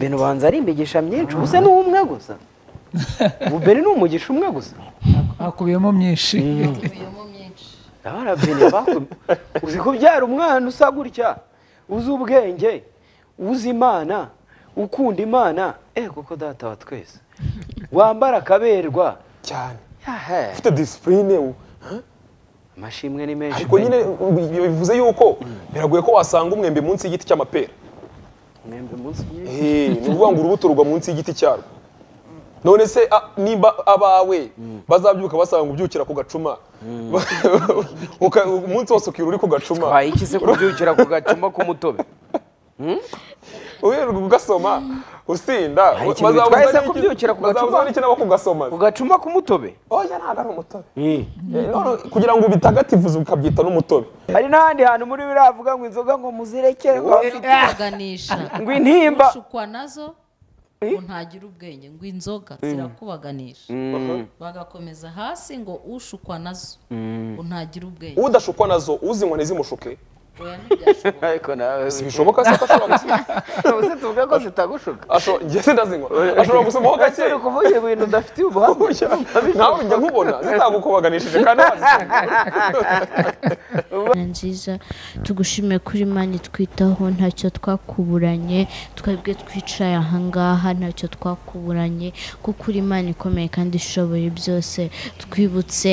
bene ubanza ari imigisha myinshi ubu se ni umwe gusa ubu bene ni umugisha umwe gusa hakubiyemo myinshi ikubiyemo myinshi ndabona bene bakubi uzi kubyara umwana usa gutya uzi ubwenge uzi imana ukunda imana eh kuko data wa twese wambara akaberwa cyane yahe ufite disipurine amashimwe ni menshi ariko nyine bivuze yuko biragoye ko wasanga umwembe munsi y'igiti cy'amapera mwembe munsi y'igiti. Eh, ni ukuvuga ngo urubuto rugwa munsi y'igiti cyarwo none se a- nimba abawe bazabyuka basanga ubyukira ku gacuma uka- umunsi wose ukirura uri ku gacuma waye iki se kubyukira ku gacuma k'umutobe uherwa ugasoma usinda Hari ikintu bazabuza bitwaye se n'iki- kubyuka ku bazabuza gacuma? n'iki nabo kugasoma ku gacuma k'umutobe oya ntabwo ari umutobe Eh, none kugira ngo ubitagatifuze ukabyita n'umutobe hari n'ahandi hantu muri biriya avuga ngo inzoga ngo muzirekeho zirakubaganisha Ngo intimba. ushukwa nazo ngo ntagire ubwenge ngo inzoga zirakubaganisha bagakomeza hasi ngo ushukwa nazo ngo ntagire ubwenge udashukwa nazo uzinywa ntizimushuke oya ntibyashoboka ariko nawe ntibishoboka se ko ashobora gusoma ubu se tuvuga ko zitagushuka Asho- njye sindazinywa ashobora gusomaho ese uri gakeya kuvuga ibintu udafitiye ubuhamya nawe njya nkubona zitagukubaganishije kandi wazisanga Mana nziza tugushime kuri Imana itwitaho ntacyo twakuburanye twebwe twicaye ahangaha ntacyo twakuburanye kuko uri Imana ikomeye kandi ishoboye byose twibutse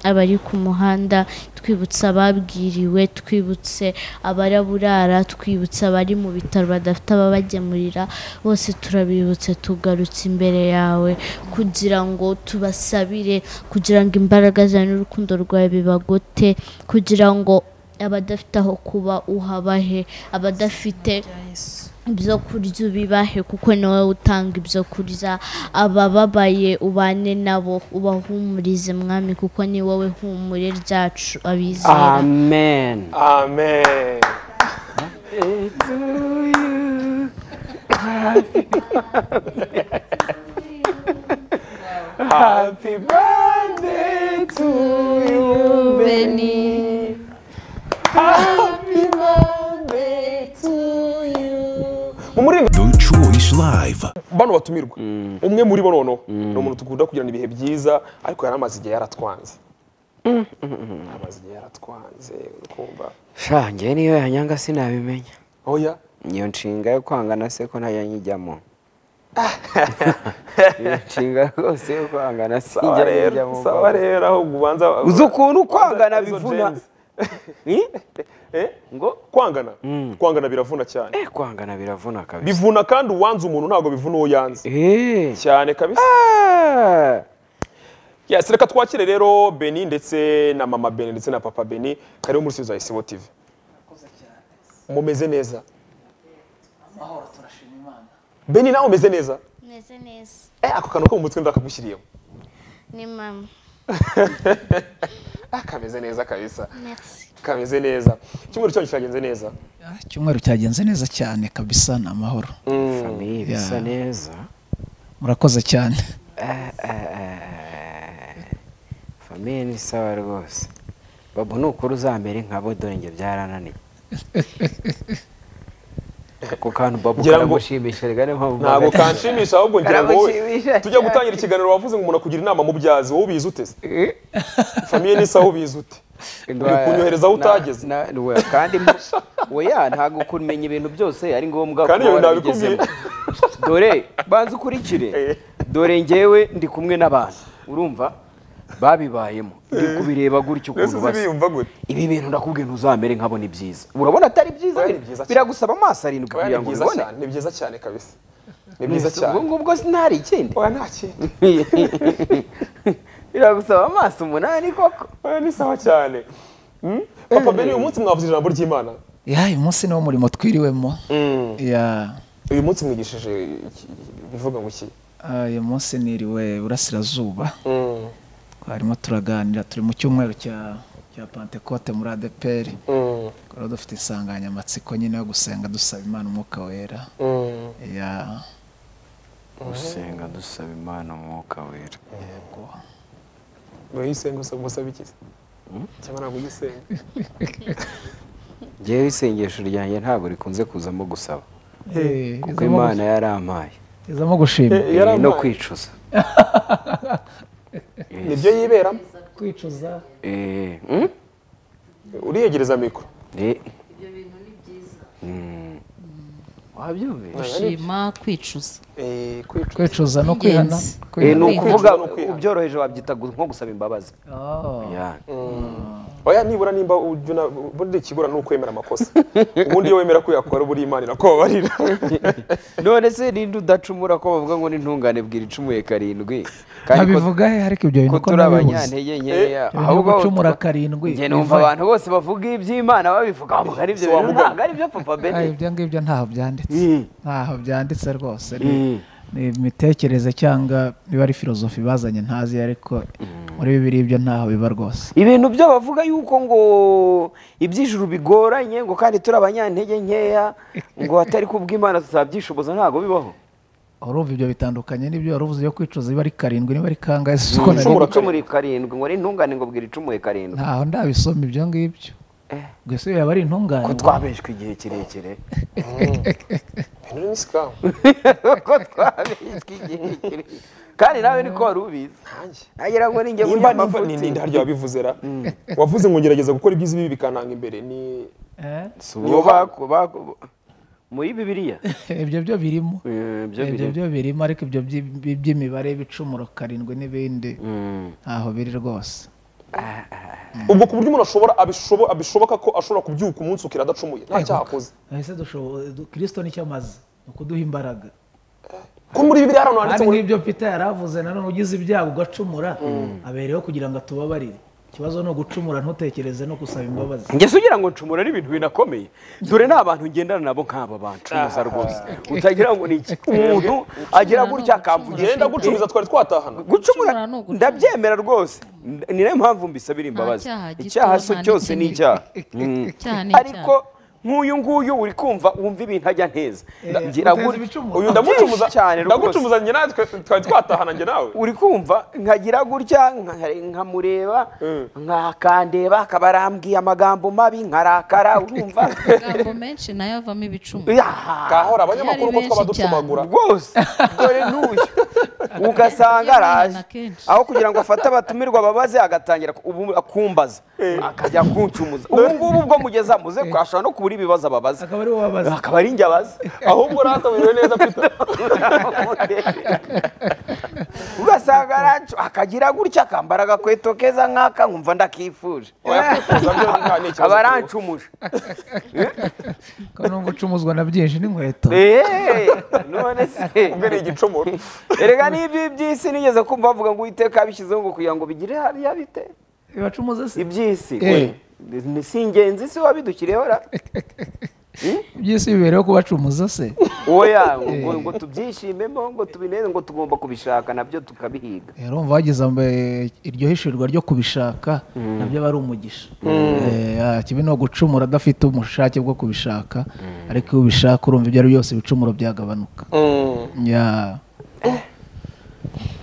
abari ku muhanda twibutse ababwiriwe twibutse abaraburara twibutse abari mu bitaro badafite ababagemurira bose turabibutse tugarutse imbere yawe kugira ngo tubasabire kugira ngo imbaraga zawe n'urukundo rwawe bibagote kugira ngo abadafite aho kuba uhabahe abadafite ibyo kurya ubibahe kuko ni wowe utanga ibyo kurya abababaye ubane nabo ubahumurize mwami kuko ni wowe humure ryacu abizera amen amen happy birthday to you Beni mu muringa The Choice Live. bano batumirwa umwe muri bo noneho ni umuntu dukunda kugirana ibihe byiza ariko yari amaze igihe yaratwanze amaze igihe yaratwanze urukumva sha njye niyo yanyanga sinabimenya oya iyo nshinga yo kwangana se ko ntajya nyijyamo iyo nshinga rwose yo kwangana sawa sinjya rero nyijyamo sawa rero aho ubanza uzi ukuntu kwangana Izo bivuna jeans. Eh? Eh? ngo kwangana kwangana biravuna cyane eh kwangana biravuna kabisa bivuna kandi uwanze umuntu ntabwo bivuna uwo yanze eh cyane kabisa Ah. yes reka twakire rero beni ndetse na mama beni ndetse na papa beni kariho muri studio za isibo tivi mumeze neza beni nawe umeze neza meze neza Eh, ako kantu ko mu mutwe ndakagushyiriyemo ni mama Ah, kameze neza kabisa merci kameze neza icyumweru cyanyu kiragenze neza icyumweru cyagenze neza cyane kabisa ni amahoro famiye bisa neza murakoze cyane famiye ni sawa rwose babu ni ukuri uzamere nka bo dore njye byarananiye ako kantu babu Ngira ngo- karagushimisha reka niyo mpamvu ntabwo mpagaritse. kanshimisha ahubwo ngira ngo wowe Karamushimisha tujya cyane. gutangira ikiganiro wavuze ngo umuntu akugira inama mu byazi wowe ubizi uteze Eh, famiye n'isa wowe ubizi ute uri kunyohereza aho na- utageze na- we, kandi mo- oya ntabwo kumenya ibintu byose ari ngombwa Kandi kuba ibyo nabikubwiye. warabigezemo dore banza ukurikire Eh. dore ngewe ndi kumwe n'abantu urumva babibayemo ndi kubireba gutyo mbese ukuntu uzi basa biyumva gute ibi bintu ndakubwiye ntuzamere nkabona ibyiza urabona atari byiza Oya, ni byiza cyane. biragusaba amaso arindwi Oya, kugira ni ngo byiza ubibone cyane ni byiza cyane kabisa ni byiza ubwo cyane ngubwo sinari ikindi oya nta kintu biragusaba amaso umunani koko oya ni sawa cyane Mm? papa beni uyu munsi mwavuze ijambo ry'imana ya uyu munsi niwo murimo twiriwemo ya uyu munsi mwigishije iki- bivuga ngo iki ah, uyu munsi niriwe burasirazuba Mm, twarimo turaganira turi mu cyumweru cya cya pantekote muri adeperi mm, rero dufite insanganyamatsiko nyine yo gusenga dusaba imana umwuka wera mm. ya gusenga dusaba imana umwuka wera yego Oya, isenga usaba umusaba iki se? cyangwa ntabwo ugisenga ngewe isengesho ryanjye ntabwo rikunze kuzamo gusaba Eh, kuko izamo imana yarampaye gush- izamo gushima Eh, Eh, no yarampaye. kwicuza nibyo yiberamo kwicuza Eh, mm? uriyegereza mikoro Eh. Mm. wabyumvise gushima kwicuza Eh, kwicuza. kwicuza no Ingenzi. kwihana Eh, ni Kwiha- ukuvuga no kwiha- ubyoroheje wabyita gu- nko gusaba imbabazi Oh. Yeah. oya nibura nimba ujya una- ubundi ikigura ni ukwemera amakosa ubundi iyo wemera ko yakora uba uri imana irakubabarira none se ninde udacumura ko bavuga ngo n'intungane bwira icumuye karindwi kandi ko- nkabivuga he ariko ibyo bintu ko ko turi nabibuze abanyantege nkeya Ibintu byo gucumura karindwi njye numva biva- abantu bose bavuga iby'imana babivuga bavuga ari ibyo bintu wavuga- ntabwo ari ibyo papa Ayi, bene ibyo ngibyo ntaho byanditse Mm. ntaho byanditse rwose ni Mm. ni imitekerereze cyangwa niba ari filozofi bazanye ntazi ariko muri bibiri ibyo ntaho biba rwose ibintu byo bavuga yuko ngo iby'ijuru bigoranye ngo kandi turi abanyantege nkeya ngo atari kubw'imana tutabyishoboza ntabwo bibaho urumva ibyo bitandukanye n'ibyo wari uvuze byo kwicuza niba ari karindwi niba ari kangahe si uko nari- ngo gucumura karindwi ngo n'intungane ngo bwira icumuye karindwi ntaho ndabisoma ibyo ngibyo gusa iyo yaba ari intungane ko twabeshwe igihe kirekire Henry ni scam. ko twabeshwe igihe kirekire kandi nawe niko wari ubizi Nanjye. nagira ngo ninjye nimba nimba ni ni harya wabivuze ra wavuze ngo ngerageza gukora ibyiza ibibi bikananga imbere ni Eh? uwo baku- baku- muri bibiliya ibyo byo birimo Eh, byo ibyo biri byo birimo ariko ibyo by'i- by'i- by'imibare ibicumuro karindwi n'ibindi ntaho biri rwose ubwo ku buryo umuntu ashobora abishobo- abishoboka ko ashobora kubyuka umunsi ukira adacumuye nta cyaha akoze ese dushoboye du- kirisito nicyo amaze ni ukuduha imbaraga ko muri bibiliya hano handitse kandi ngo nk'ibyo pita yari avuze nanone ugize ibyago ugacumura abereyeho kugira ngo atubabarire ikibazo ni ugucumura ntutekereze no gusaba imbabazi ngeze ugira ngo ncumura n'ibintu binakomeye dore ni abantu ngendana nabo nk'aba bancumuza rwose utagira ngo ni iki umuntu agira gutya akamvugisha genda gucumiza twari twatahana gucumura Gucumura ni ugucumura. ndabyemera rwose N- ni nayo mpamvu mbisabira imbabazi cyaha gito, icyaha so nta cyose ni n'ikinini. icyaha Mm. Icyaha ni ariko nk'uyu nguyu uri kumva wumva ibintu ajya nteza ngira uteza gutya. ibicumuro. uyu Byinshi cyane ndamucumuza rwose. ndagucumuza njye nawe twe- twari twatahana njye nawe uri kumva nkagira gutya nka- nkamureba nkakandeba akaba arambwiye amagambo mabi nkarakara urumva amagambo menshi nayo avamo ibicumuro Yaha! kahora abanyamakuru ko Byari twaba benshi cyane. ducumagura rwose dore n'uyu ugasanga araje Kenshi. aho kugira ngo afate abatumirwa babaze agatangira ku- ubu akumbaza akajya kuncumuza ubu ngubu ubwo mugeza muze ashobora no kubura ibibazo ababaza akaba ari wowe abaza akaba ari njye abaza ahubwo nataburiwe neza peter ugasanga aracu akagira gutya akambara agakweto keza nk'aka nkumva ndakifuje oya kwifuza byo nta- ni ikibazo aba arancumuje kandi nubwo ucumuzwa na byinshi n'inkweto Eh, none se ubwo ni igicumuro erega n'ibyo by'isi nigeze kumva bavuga ngo uwiteka yabishyizeho ngo kugira ngo bigire hariya bite ibacumuza se iby'isi Eh. we, ni- si ingenzi se wabidukiriyeho ra by'isi bibereyeho kubacumuza se oya ngo ngo tubyishimemo ngo tubineze ngo tugomba kubishaka nabyo tukabihiga rero umva wagize ambe- iryo hishurirwa ryo kubishaka nabyo aba ari umugisha Eh, ah, kibi ni ugucumura adafite ubushake bwo kubishaka ariko iyo ubishaka urumva ibyo ari byo byose ibicumuro byagabanuka Ya.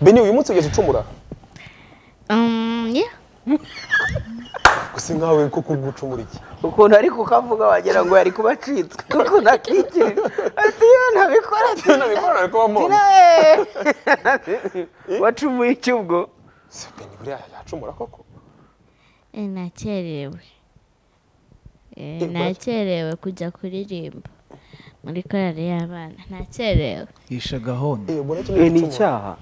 beni uyu munsi ugeze ucumura Um, yeah. gusa nkawe ko kugucumura iki ukuntu ariko ukavuga wagira ngo yari kuba acitswe ukuntu akikirira ati iyo ntabikora Iyo nabikora nari kuba mpamvu wacumuye iki ubwo se beni buriya yacumura koko Eh, nakerewe Eh, nakerewe kujya kuririmba muri korari y'abana nakerewe yishe gahunda Eh, ubona iki Eh, ni ni igicumuro icyaha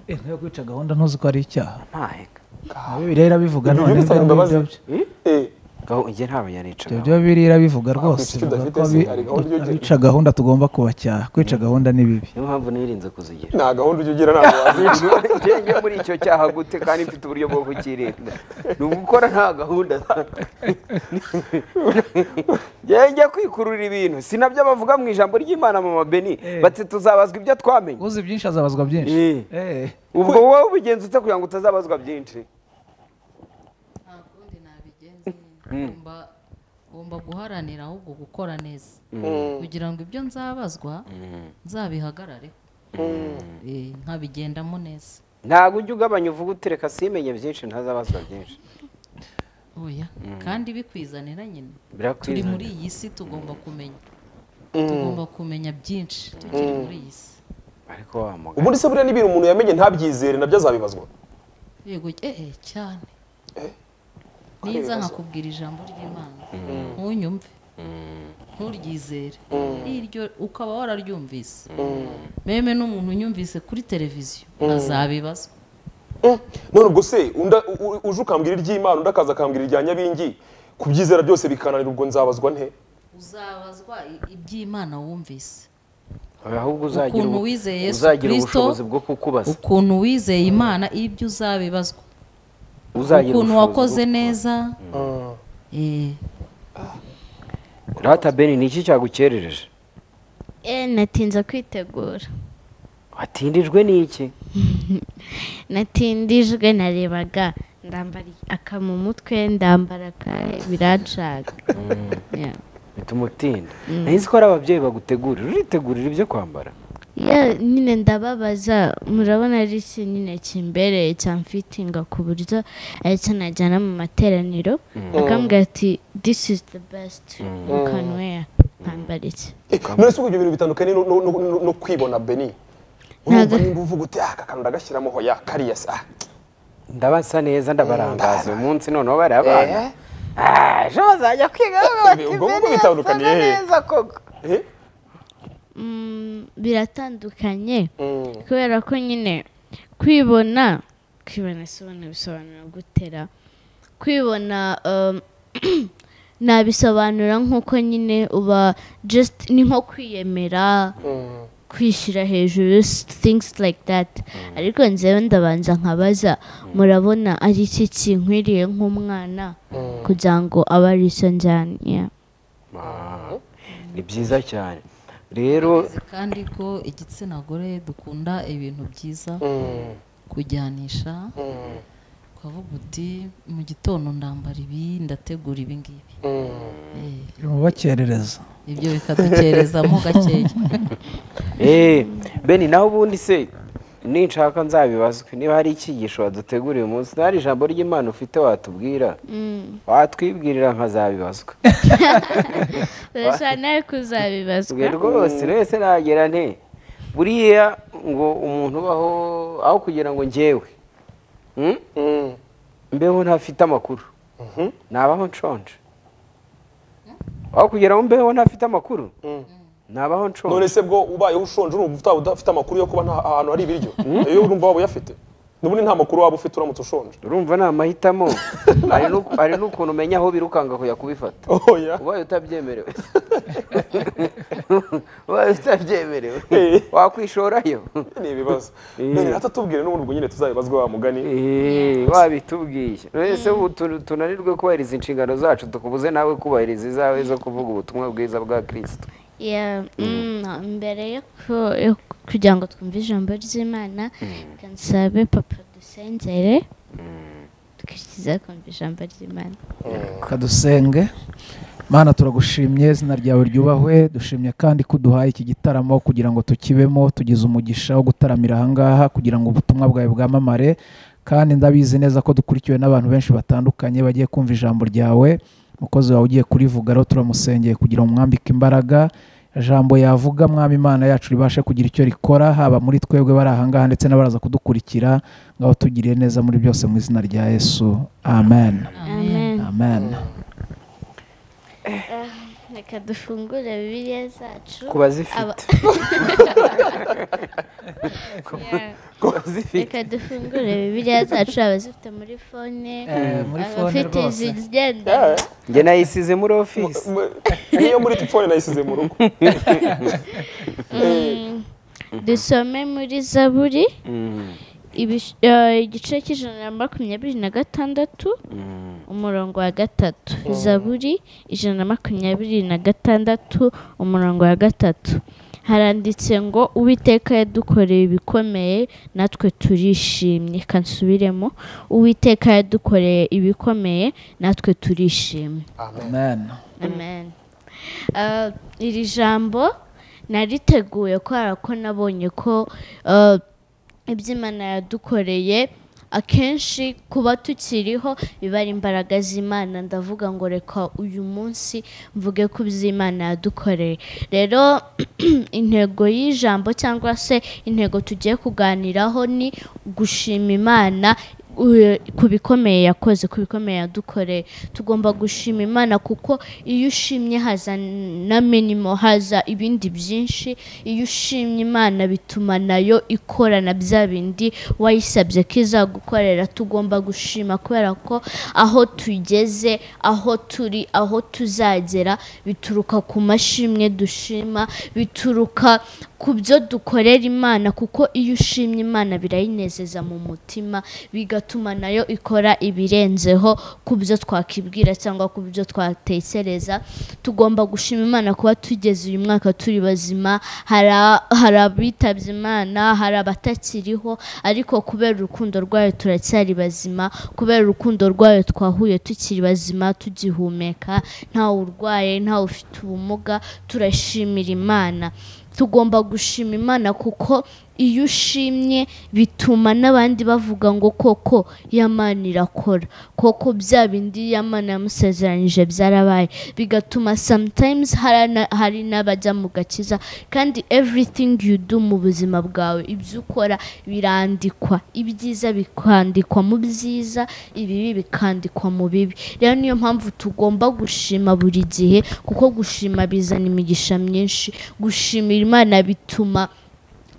Eh, ntayo kwica gahunda ntuzi ko ari icyaha ntaheka aho bibiriya irabivuga Ibyo none bisaba ibyo imbabazi. ngibyo Eh, Gaho- njye ntabwo yanica ibyo bibiriya irabivuga rwose inshuti ivuga udafite ko se, abi- hari gahunda ujya ugira. kwica gahunda tugomba kubacyaha kwica gahunda ni bibi niyo mpamvu nirinze kuzigira nta gahunda ujya ugira ntabwo wazica njye njye muri icyo cyaha gute kandi mfite uburyo bwo kukirinda ni ugukora nta gahunda njye njye kwikurura ibintu si nabyo bavuga mu ijambo ry'imana mu mabeni bati tuzabazwa ibyo twamenye uzi byinshi azabazwa byinshi Eh. Eh. ubwo wowe ubigenza ute kugira ngo utazabazwa byinshi nta kundi nabigenza ngomba ngomba guharanira ahubwo gukora neza kugira ngo ibyo nzabazwa nzabihagarareho Eh, nkabigendamo neza ntabwo ujya ugabanya uvuga utereka simenye byinshi ntazabazwa byinshi oya kandi bikwizanira nyine turi muri birakwiriye iyi si tugomba kumenya tugomba kumenya byinshi tukiri muri iyi si ariko wa mugabo ubundi se buriya n'ibintu umuntu yamenye ntabyizere nabyo azabibazwa yego ehe cyane niza nkakubwira ijambo ry'imana ntunyumve nturyizere iryo ukaba wararyumvise meme n'umuntu unyumvise kuri televiziyo azabibazwa Mm. none ubwo se unda- u- u- uje ukambwira iry'imana undi akaza akambwira irya nyabingi kubyizera byose bikananira ubwo nzabazwa nte uzabazwa i- iby'imana wumvise ahubwo uzagira Ukuntu ubu- wizeye Yesu uzagira Kristo, ubushobozi bwo kukubaza ukuntu wizeye imana ibyo uzabibazwa uzagira ukuntu ubushobozi wakoze bwo- neza eh, rata beni ni iki cyagukerereje Eh, natinze kwitegura watindijwe n'iki natindijwe narebaga ndambara aka mu mutwe ndambara aka biranshaka Yeah. bituma utinda nahizi ko ari ababyeyi bagutegurira uritegurira ibyo kwambara Ya, nyine ndababaza murabona ari iki nyine kimbereye cyamfitinga ku buryo aricyo najyana mu materaniro akambwira ati this is the best you can wear nkambara iki Eh, none se ubwo ibyo bintu bitandukanye no- no- no no- no kwibona beni urumva Ntago- nimba uvuga uti aka kantu ndagashyiramo hoya kariya se ah." ndabasa neza ndabarangaza uyu munsi noneho bariya bana Ah, ejo bazajya kwiga Ibi- ubwo nguko bitandukaniye he? koko Eh? Mm, biratandukanye Mm. kubera ko nyine kwibona kwibona isobanura bisobanura gutera kwibona um, nabisobanura nk'uko nyine uba just ni nko kwiyemera Mm. kwishyira hejuru s- things like that ariko nzewe ndabanza nkabaza murabona ari iki kinkwiriye nk'umwana kugira ngo abe ari icyo njyana Yeah. ni byiza cyane rero Uzi kandi ko igitsina gore dukunda ibintu byiza Mm. kujyanisha Mm. ukavuga uti mu gitondo ndambara ibi ndategura ibi ngibi Mm. Eh, bakerereza ibyo bikadukerezamo gakeya Eh, beni naho ubundi se ninshaka nzabibazwe niba hari icyigisho waduteguriye umunsi nta hari ijambo ry'imana ufite watubwira Mm. watwibwirira nkazabibazwa urashaka nawe kuzabibazwa twe rwose rwese nagera nte buriya ngo umuntu ubaho aho kugira ngo ngewe mm, Mm. mbeho ntafite amakuru Mhm. nabaho nshonje aho kugira ngo mbeho ntafite amakuru Mm. nabaho nshonje none se bwo ubayeho ushonje urumva utaba udafite amakuru yo kuba nta ahantu hari ibiryo iyo urumva waba uyafite n'ubundi nta makuru waba ufite uramutse ushonje urumva ni amahitamo Hari n'uku- hari n'ukuntu umenya aho birukanga kujya kubifata oya ubaye utabyemerewe ubaye utabyemerewe Eh. wakwishorayo ni ibibazo Eh. none rata tubwire n'ubundi ubwo nyine tuzabibazwa wa mugani Eh, wabitubwiye ese ubu tu- tunanirwe kubahiriza inshingano zacu tukubuze nawe kubahiriza izawe zo kuvuga ubutumwa bwiza bwa kirisito Yeah, mm, mbere yo ku- yo kugira ngo twumve ijambo ry'imana reka nsabe papa dusengere twishyize kumva ijambo ry'imana kadusenge mana turagushimye izina ryawe ryubahwe dushimye kandi ko uduhaye iki gitaramo kugira ngo tukibemo tugize umugisha wo gutaramira ahangaha kugira ngo ubutumwa bwawe bwamamare kandi ndabizi neza ko dukurikiwe n'abantu benshi batandukanye bagiye kumva ijambo ryawe umukozi wawe ugiye kurivuga rero turamusengeye kugira ngo umwambike imbaraga ijambo yavuga mwami imana yacu ribashe kugira icyo rikora haba muri twebwe bari ahangaha ndetse n'abaraza kudukurikira ngaho tugiriye neza muri byose mu izina rya yesu amen amen amen reka dufungure bibiliya zacu ku bazifite Aba- Yeah. ku bazifite reka dufungure bibiliya zacu abazifite muri fone muri fone abafite rwose izigendanwa njye nayisize muri ofisi niyo muri telefone nayisize mu rugo Mm, dusome muri zaburi Mm, ibish- eh, igice cy'ijana na makumyabiri na gatandatu mm. umurongo wa gatatu zaburi ijana na makumyabiri na gatandatu umurongo wa gatatu haranditse ngo uwiteka yadukoreye ibikomeye natwe turishimye reka nsubiremo uwiteka yadukoreye ibikomeye natwe turishimye amen amen Ah, iri jambo nariteguye kubera ko nabonye ko ah, ibyo imana yadukoreye akenshi kuba tukiriho biba ari imbaraga z'imana ndavuga ngo reka uyu munsi mvuge ku by'imana yadukoreye rero intego y'ijambo cyangwa se intego tugiye kuganiraho ni gushima imana u- ku bikomeye yakoze ku bikomeye yadukoreye tugomba gushima imana kuko iyo ushimye haza na minimo haza ibindi byinshi iyo ushimye imana bituma nayo ikorana bya bindi wayisabye ko izagukorera tugomba gushima kubera ko aho tugeze aho turi aho tuzagera bituruka ku mashimwe dushima bituruka ku byo dukorera imana kuko iyo ushimye imana birayinezeza mu mutima bigatuma nayo ikora ibirenzeho ku byo twakibwira cyangwa ku byo twatekereza tugomba gushima imana kuba tugeze uyu mwaka turi bazima hari- hari abitabye imana hari abatakiriho ariko kubera urukundo rwayo turacyari bazima kubera urukundo rwayo twahuye tukiri bazima tugihumeka ntawe urwaye ntawe ufite ubumuga turashimira imana tugomba gushima imana kuko iyo ushimye bituma n'abandi bavuga ngo koko yamana irakora koko bya bindi yamana yamusezeranyije byarabaye bigatuma sometimes hari na- hari n'abajya mu gakiza kandi everything you do mu buzima bwawe ibyo ukora birandikwa ibyiza bikandikwa mu byiza ibibi bikandikwa mu bibi rero niyo mpamvu tugomba gushima buri gihe kuko gushima bizana imigisha myinshi gushimira imana bituma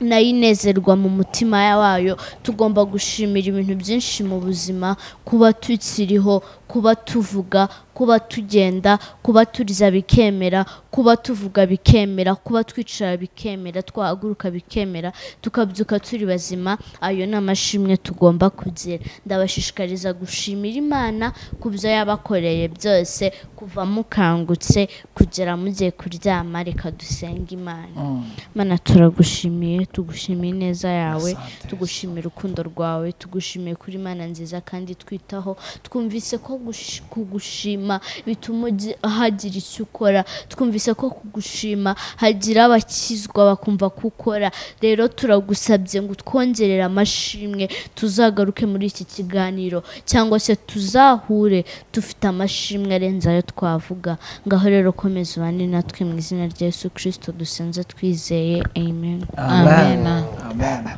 nayo inezerwa mu mutima wayo tugomba gushimira ibintu byinshi mu buzima kuba tukiriho kuba tuvuga kuba tugenda kuba turya bikemera kuba tuvuga bikemera kuba twicara bikemera twahaguruka bikemera tukabyuka turi bazima ayo ni amashimwe tugomba kugira ndabashishikariza gushimira imana ku byo yabakoreye byose kuva mukangutse kugera mugiye kuryama reka dusenge imana mana turagushimiye tugushimiye ineza yawe tugushimiye urukundo rwawe tugushimiye kuri mana nziza kandi twitaho twumvise ko gush- kugushima bituma ugi- hagira icyo ukora twumvise ko kugushima hagira abakizwa bakumva ko ukora rero turagusabye ngo utwongerere amashimwe tuzagaruke muri iki kiganiro cyangwa se tuzahure dufite amashimwe arenze ayo twavuga ngaho rero komeza ubane natwe mu izina rya yesu kirisito dusenze twizeye amen amen amen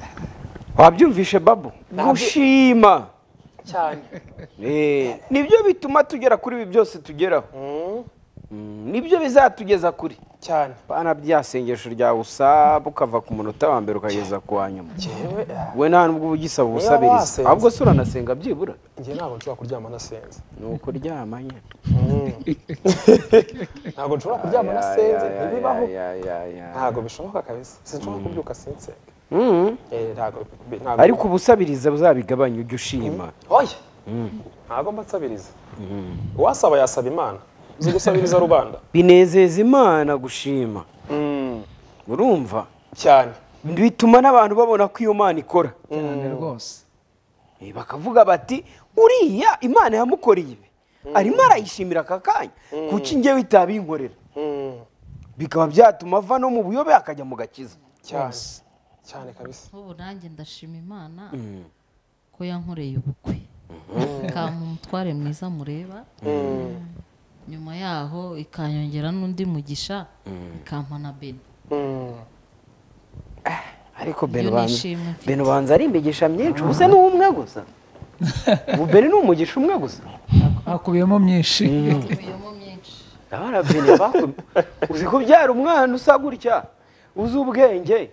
wabyumvishe babu gushima cyane Eh, nibyo bituma tugera kuri ibi byose tugeraho Mm, nibyo bizatugeza kuri cyane bana bya sengesho ryawe usaba ukava ku munota wa mbere ukageza ku wa nyuma yewe we nta nubwo uba ugisaba ubusabiriza wasenze. ahubwo se uranasenga byibura njye ntabwo nshobora kuryama nasenze ni ukuryama nyine ntabwo nshobora kuryama nasenze ntibibaho Ya, ya, ya, ya. ntabwo bishoboka kabisa sinshobora kubyuka sinsenga Mm. Eh, ntabwo bi- ntabwo- ariko ubusabiriza buzabigabanya ujye ushima oya ntabwo mba nsabiriza uwasaba yasaba imana uzi gusabiriza rubanda binezeza imana gushima urumva cyane bituma n'abantu babona ko iyo mana ikora cyane rwose Eh, bakavuga bati uriya imana yamukoreye ibi arimo arayishimira aka kanya kuki njyewe itabinkorera Mm. bikaba byatuma ava no mu buyobe akajya mu gakiza cyane cyane kabisa nk'ubu nanjye ndashima imana ko yankoreye ubukwe ikampa umutware mwiza mureba nyuma yaho ikanyongera n'undi mugisha ikampa na beni Mm. ariko Iyo beno banza nishimye mfite. beno banza ari imigisha myinshi ubu se ni umwe gusa ubu beno ni umugisha umwe gusa hakubiyemo myinshi ikubiyemo myinshi abana bene baku uzi kubyara umwana usa gutya uzi ubwenge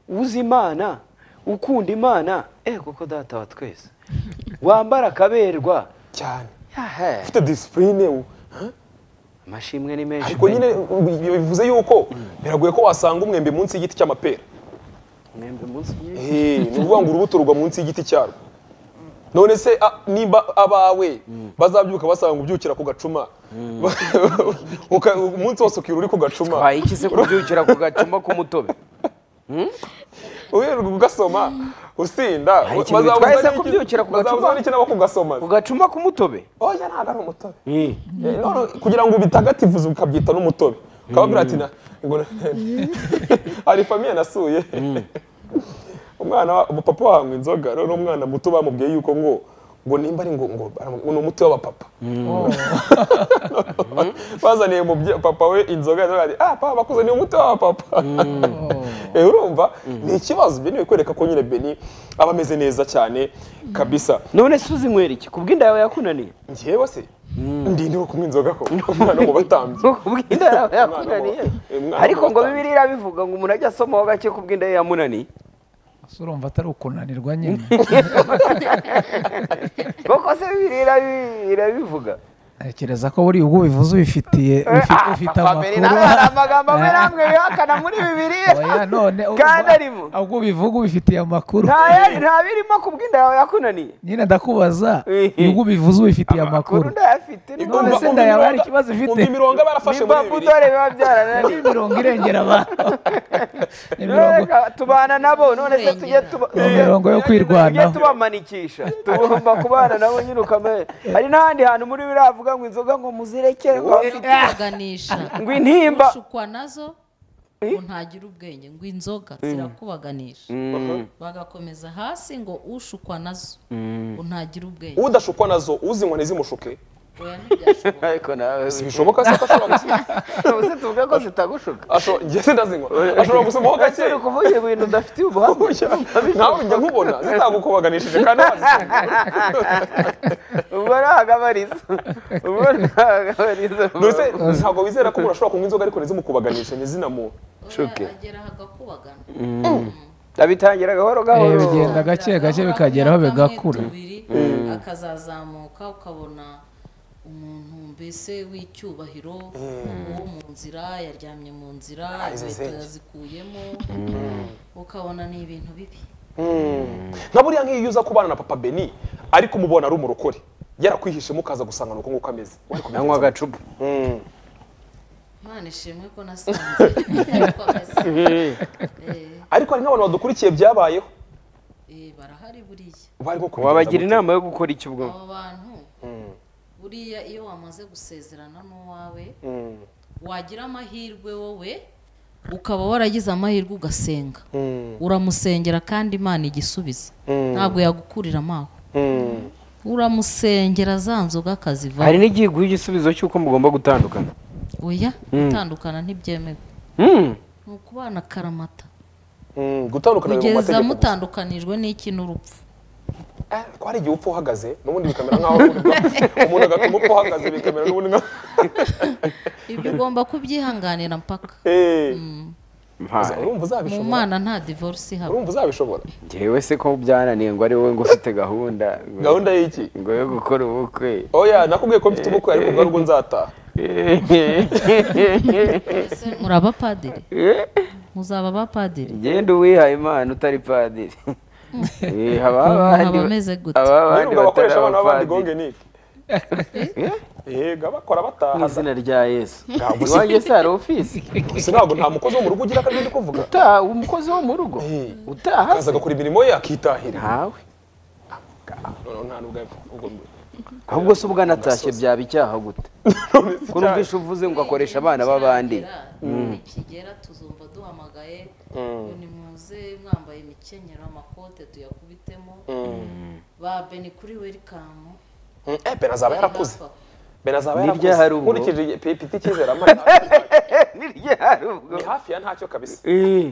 uzi imana ukunda imana eh koko data wa twese wambara akaberwa cyane yahe ufite disipurine amashimwe ni menshi ariko nyine bi- bivuze yuko biragoye ko wasanga umwembe munsi y'igiti cy'amapera mwembe munsi y'isi. Eh, ni ukuvuga ngo urubuto rugwa munsi y'igiti cyarwo none se a- nimba abawe bazabyuka basanga ubyukira ku gacuma Uka- umunsi wose ukira uri ku gacuma twaye iki se kubyukira ku gacuma k'umutobe uherwa ugasoma usinda Hari ikintu bazabuza bitwaye se n'iki- kubyuka ku gacuma? bazabuza n'iki nabo kugasoma ku gacuma k'umutobe oya ntabwo ari umutobe Eh, Eh, none kugira ngo ubitagatifuze ukabyita n'umutobe ukababwira ati na ngo na- hari famiye nasuye umwana wa- papa wanywa inzoga rero n'umwana muto bamubwiye yuko ngo ngo nimba ari ngo ngo baramubwira, ni umuti w'abapapa bazaniye umubye- papa we inzoga inzoga ati ah papa bakuze ni umuti w'abapapa Eh, urumva ni ikibazo byo ni kwereka ko nyine beni aba ameze neza cyane kabisa none se uzinywera iki ku bw'inda yawe yakunaniye ngewe se ndinde wo kunywa inzoga ko umwana mu batambyi ku bw'inda yawe yakunaniye Umwana wa- ariko ngo bibiliya bivuga ngo umuntu ajya asomaho gake ku bw'inda ye yamunaniye ese urumva atari ukunanirwa nyine koko se bibiliya bi- irabivuga ntekereza ko buriya ubwo bivuze ubifitiye ufi- ufite Family nawe hari amakuru amagambo amwe namwe bihakana muri bibiliya oya none ubwo- Kandi arimo. ubwo ubivuga ubifitiye amakuru nta yari nta birimo ku bw'inda yawe yakunaniye nyine ndakubaza Ehe. ubwo ubivuze ubifitiye amakuru amakuru ndayafite ni None se inda yawe hari ikibazo ifite? umva imirongo aba yarafashe muri babu bibiri dore biba ni byarananiye imirongo irengera abantu ni imirongo Reka tubana nabo none se tujye tuba Ni imirongo yo kwirwanaho. tujye tubamanikisha tugomba kubana nabo nyine ukamenya hari n'ahandi hantu muri biravuga ngo inzoga ngo muzirekere ngo bafite zirakubaganisha ngo intimba ushukwa nazo ngo ntagire ubwenge ngo inzoga zirakubaganisha bagakomeza hasi ngo ushukwa nazo ngo ntagire ubwenge udashukwa nazo uzinywa ntizimushuke oya ntibyashoboka ariko nawe bishoboka se ko ashobora gusoma uzi tuvuge ko zitagushuka Asho- njye sindazinywa ashobora gusomaho ese gake uri kuvuga ibintu udafitiye ubuhanga nawe njya nkubona zitagukobaganishije kandi wazisoma ubwo ntahagabariza ubwo ntahagabariza Mbese ntabwo wizera ko umuntu ashobora kunywa inzoga ariko ntizimukubaganishe ntizinamuha Nshuke. oya agera hagakubagana abitangira gahoro eh, gahoro bigenda gake gake bikageraho bigakura akazazamuka ukabona umuntu mbese w'icyubahiro uwo mu nzira yaryamye mu nzira izi inkweto zenge. yazikuyemo ukabona ni ibintu bibi nka buriya nk'iyo uza kubana na papa beni ariko umubona ari umurokore yarakwihishemo ukaza gusanga ni uko nguko ameze Wari kubigenza anywa agacupa ute? Mm. imana ishimwe ko nasanze Komeza. Eh, ariko hari n'abantu badukurikiye byabayeho eh, barahari buriya barimo kubigenza wabagira gute? inama yo gukora iki ubwo abo bantu buriya iyo wamaze gusezerana n'uwawe Mm. wagira amahirwe wowe ukaba waragize amahirwe ugasenga Mm. uramusengera kandi imana igisubiza ntabwo yagukurira amaho Mm. uramusengera za nzoga akaziva hari n'igihe iguha igisubizo cy'uko mugomba gutandukana oya gutandukana ntibyemewe Mm. ni ukubana karamata Mm. gutandukana biri mu kugeza mategeko gusa. mutandukanijwe n'iki n'urupfu Eh, ko hari igihe upfa uhagaze n'ubundi bikamera nk'aho uri- umuntu agatuma upfa uhagaze bikamera n'ubundi nka ibyo ugomba kubyihanganira mpaka Eh, uza- mpari urumva mu uzabishobora mana nta divorce ihaba urumva uzabishobora njyewe se ko byananiye ngo ari wowe ngo ufite gahunda ngo- gahunda y'iki ngo yo gukora ubukwe oya nakubwiye ko mfite ubukwe ariko bwa rwo nzataha Ese muri abapadiri muzaba abapadiri genda uwihaye imana utari padiri Eh, haba abandi abameze gute? haba abandi niba batari bakoresha abana b'abandi gonge abapadiri niki yego abakora mu bataha izina rya yesu Ntabwo si- iwanjye se hari ofisi gusa ntabwo nta mukozi wo mu rugo ugira kandi ndi kuvuga utaha umukozi wo mu rugo Eh. utaha akaza agakora imirimo ye akitahira ntawe noneho nta nubwo yapfa kukugomba. ahubwo se ubwo anatashye byaba icyaha gute None se ko numvishe uvuze ngo akoresha abana b'abandi nikigera tuzumva duhamagaye ngo nimuze mwambaye imikenyero amakote tuyakubitemo ba beni kuri welikamu Mm, eh, bena azaba yarakuze bena azaba Ni yarakuze ryahari ubwo. nkurikije igihe- pe- piti cyizera amara ni ryari ubwo ni hafi ya ntacyo kabisa Eh.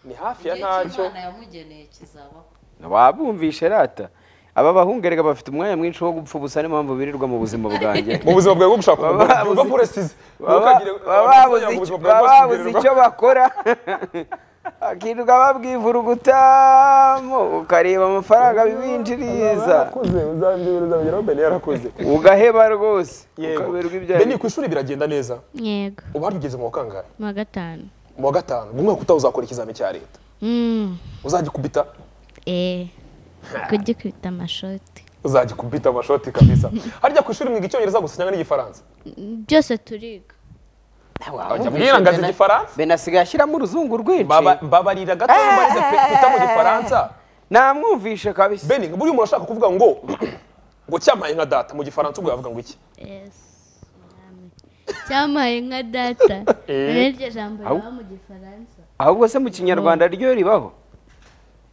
ni hafi ya igihe ntacyo cy'imana yamugeneye kizabaho wabumvishe rata aba bahungu erega bafite umwanya mwinshi wo gupfa ubusa niyo mpamvu birirwa mu buzima bwanjye mu buzima bwawe bwo gushaka Baba umugore babuze- uba buresize baba baba babuze icyo- baba babuze icyo bakora akirirwa babwivurugutamo ukareba amafaranga bibinjiriza yarakuze uzabyibuze uzabigeraho bene yarakuze ugaheba rwose yego ukaberwa ibyo bene ku ishuri biragenda neza yego ubu hano ugeze mu wa kangahe mu wa gatanu mu wa gatanu mu mwaka utaha uzakora ikizami cya leta Mm, uzagikubita eh kugikubita amashoti uzagikubita amashoti kabisa harya ku ishuri mwiga icyongereza gusa cyangwa n'igifaransa Mm, byose turiga mbwira ngo azi igifaransa benasigaye ashyiramo uruzungu rwinshi Baba- mbabarira gato mbarize pe kuta mu gifaransa namwumvishe kabisa bene buriya umuntu ashaka kuvuga ngo ngo cyampaye nka data mu gifaransa ubwo yavuga ngo iki Yes, mwami. cyampaye nka data Eh. rero iryo jambo riba mu gifaransa ahubwo se mu kinyarwanda ryo ribaho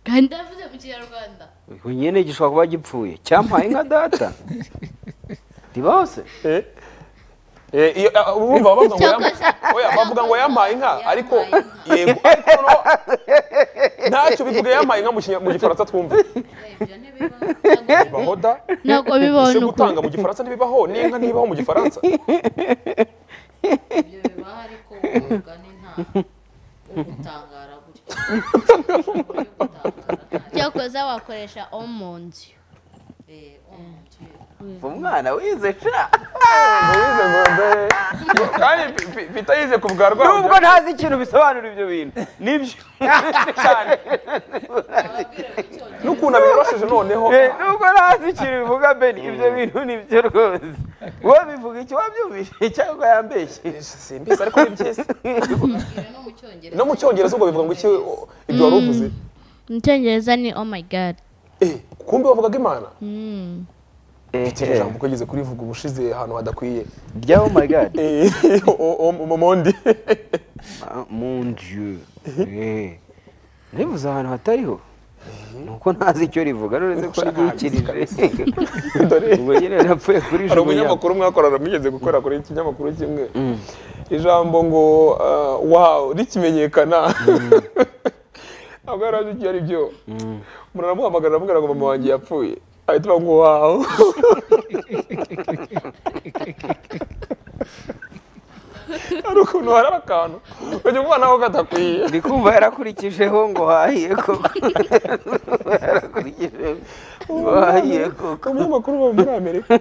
kandi avuze mu kinyarwanda ubwo nyine gishobora kuba gipfuye cyampaye nka data ndiba hose Eh? Eh, iyo- ah, urumva bavuga ngo yam- oya, bavuga ngo yampaye inka ariko yego ariko noneho ntacyo bivuga yampaye inka mu Kinya- mu gifaransa twumve ibyo ntibiba bibaho da ntabwo bibaho ese ni uko gutanga mu gifaransa ntibibaho n'inka ntibaho mu gifaransa ibyo bibaho ariko umwuga ni nta wo gutangara gutya Umwuga yo gutangara nta- cyakoze wakoresha omonzi eh, omuntu ye. umwana wize ca Moise Ngombe. kandi P- P- pita yize ku bwa nubwo rwanda ntazi ikintu bisobanura ibyo bintu nibyo cyane Ababwira ngo icyongereza n'ukuntu abiyorosheje noneho Eh, nubwo ntazi ikintu bivuga beni ibyo bintu nibyo rwose uwo bivuga icyo wabyumvise cyangwa yambeshye simbizi ariko ni byiza babwira no mu cyongereza no mu cyongereza ubwo bivuga ngo iki o- ibyo wari uvuze mu cyongereza ni oh my god Eh, kumbe bavugaga imana Mm. ikindi jambo ko yigeze kurivuga ubushize ahantu hadakwiye rya oh my god Eh, o- o- mu mondi Ah, mon dieu Eh, rivuze ahantu hatariho nuko ntazi icyo rivuga none ko ryikirije dore ubwo nyine napfuye kuri hari jubunya umunyamakuru mwakorana mugeze gukora kuri iki kinyamakuru kimwe ijambo ngo ah, wow rikimenyekana ntabwo yari azi icyo ari byo umuntu aramuhamagara aramubwira ngo mama wanjye yapfuye ahita avuga ngo wow hari ukuntu hari akantu urajya umwana we katakwiye ndi kumva yarakurikijeho ngo hahiye koko yarakurikijeho ngo hahiye koko umunyamakuru uba muri amerika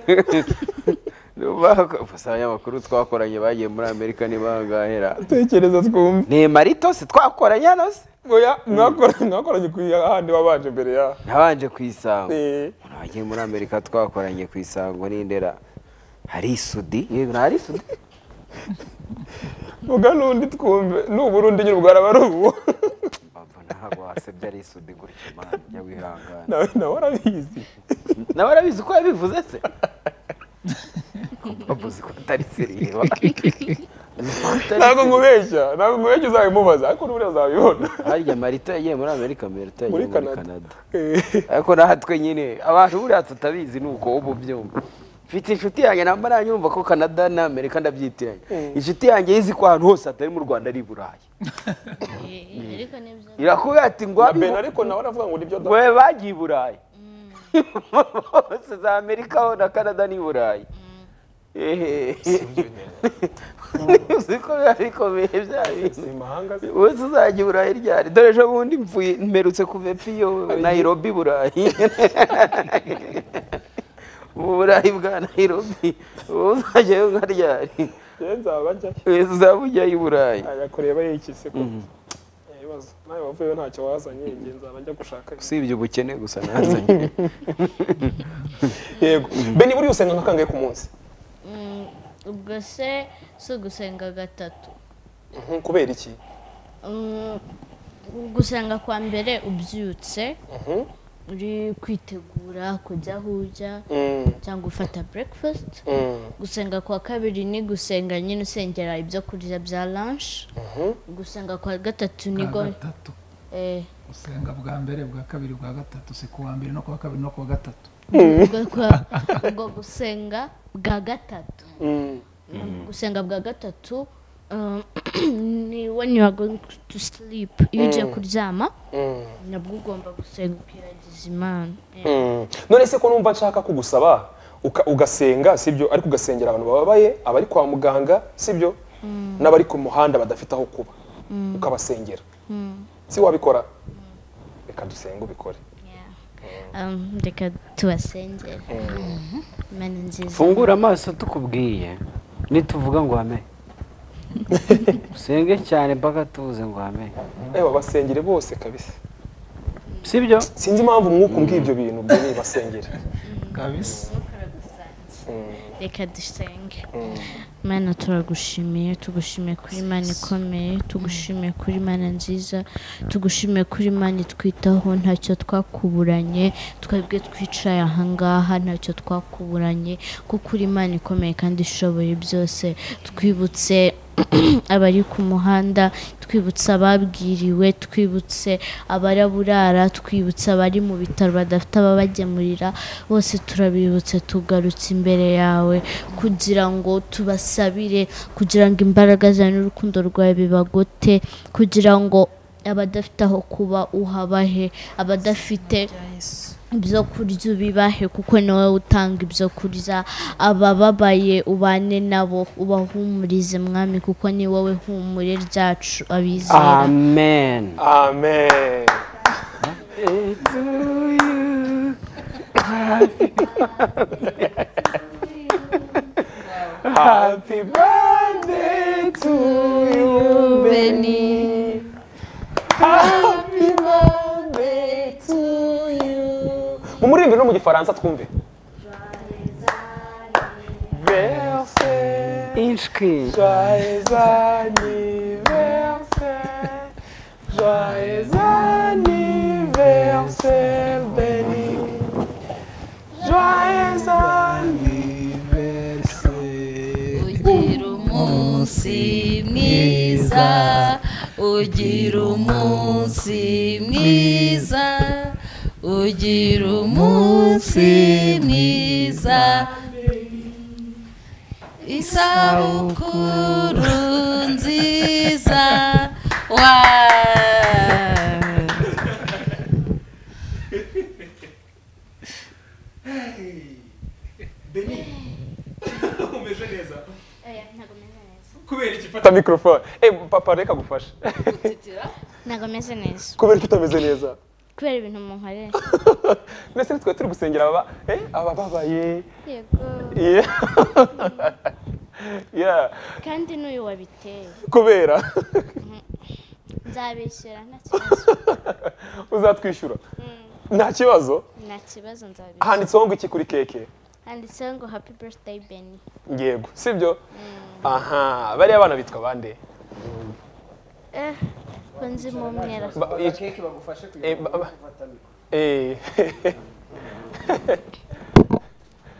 gusa abanyamakuru twakoranye bagiye muri amerika ni bangahera tekereza twumve ni marito si twakoranye hano se oya mwakoranye mwakoranye ku handi wabanje mbere ya nabanje ku isango Eh. umuntu wagiye muri amerika twakoranye ku isango n'indera hari isudi yego ni hari isudi vuga n'undi twumve n'uburundi nyine bwaraba ari ubu Papa, ntabwo wasebye ari isudi gutya mwana jya wihangana nawe nawe urabizi nawe arabizi uko yabivuze se bavuze ko atari seriba ntabwo nkubeshya ntabwo nkubeshya uzabimubaza ariko n'ubundi azabibona harya marita yagiye muri amerika marita Muri yagiye muri canada Canada. Eh, ariko natwe nyine abantu buriya tutabizi ni uko ubu byumva mfite inshuti yanjye namba nanyumva ko canada n'amerika ndabyitiranya inshuti yanjye yizi ko ahantu hose atari mu rwanda ari i burayi ariko ni byo irakubwira ati ngo na abibo- ben ariko nawe aravuga ngo nibyo da we bagiye i burayi bose za amerika ho na canada n'i burayi Ehe. uzi ko biba bikomeye bya bintu si imahanga se wese uzajya i burayi ryari dore ejo bundi mvuye mperutse kuva epiyo nayirobi burayi ubu burayi bwa nayirobi ubu uzajyayo nka ryari njyewe nzaba njyayo wese uzaba ujyayo i burayi ajya kureba yikise ko Eh, ibibazo nawe wavuyeyo ntacyo wazanye njye nzaba njya gushaka usibye ubukene gusa nazanye yego ben buriya usenga nka kangahe ku munsi Mm, ubwo se si ugusenga gatatu Mhm, kubera iki Mm, gusenga kwa mbere ubyutse Mhm. uri kwitegura kujya aho ujya Mm, cyangwa ufata breakfast mm, gusenga kwa kabiri ni gusenga nyine usengera ibyo kurya bya lunch mhm. gusenga kwa gatatu ni go bwa gatatu eh, gusenga bwa mbere bwa kabiri bwa gatatu si ku wa mbere no ku wa kabiri no ku wa gatatu ubwo kwa- ubwo gusenga bwa gatatu Mm. gusenga bwa gatatu um, ni when you are going to sleep iyo ugiye kuryama Mm. nabwo ugomba gusenga ukiragiza imana Mm. none se ko numva nshaka kugusaba uka- ugasenga sibyo ariko ugasengera abantu bababaye abari kwa muganga sibyo n'abari ku muhanda badafite aho kuba ukabasengera si wabikora reka dusenge ubikore Yeah. Um, reka tubasengere imana nziza fungura amaso tukubwiye nituvuga ngo hame usenge cyane mpaka tubuze ngo hame ewe basengere bose kabisa sibyo sinzi impamvu umwuka umbwiye ibyo bintu byari basengere kabisa reka dusenge mana turagushimiye tugushimiye kuri imana ikomeye tugushimiye kuri imana nziza tugushimiye kuri imana itwitaho ntacyo twakuburanye twebwe twicaye ahangaha ntacyo twakuburanye kuko uri imana ikomeye kandi ishoboye byose twibutse abari ku muhanda twibutsa ababwiriwe twibutse abaraburara twibutse abari mu bitaro badafite ababagemurira bose turabibutse tugarutse imbere yawe kugira ngo tubasabire kugira ngo imbaraga zawe n'urukundo rwawe bibagote kugira ngo abadafite aho kuba uhabahe abadafite ibyo kurya ubibahe kuko nawe utanga ibyo kurya abababaye ubane nabo ubahumurize mwami kuko ni wowe humure ryacu abizera amen amen happy birthday to you Beni. happy birthday to you mu muririmbi no mu gifaransa twumve Bercé. inshwi Joyeux anniversaire, joyeux anniversaire, Benny. Joyeux anniversaire. ugira umunsi mwiza ugira umunsi mwiza ugira umunsi mwiza isabukuru nziza wa Umeze neza kubera iki fata mikorofone Eh papa reka gufasha ntabwo meze neza kubera iki utameze neza kubera ibintu munkorera mbese nitwe turi gusengera ababa eh abababaye yego yeah yeah kandi n'uyu wabiteye kubera nzabishyura nta kibazo uzatwishyura Mm, nta kibazo nta kibazo nzabishyura handitseho ngo iki kuri keke handitseho ngo happy birthday beni yego sibyo aha bariya bana bitwa bande eh ko nzi mu mwera Ba- i- keke bagufashe kugira eh, ba- ba- eh,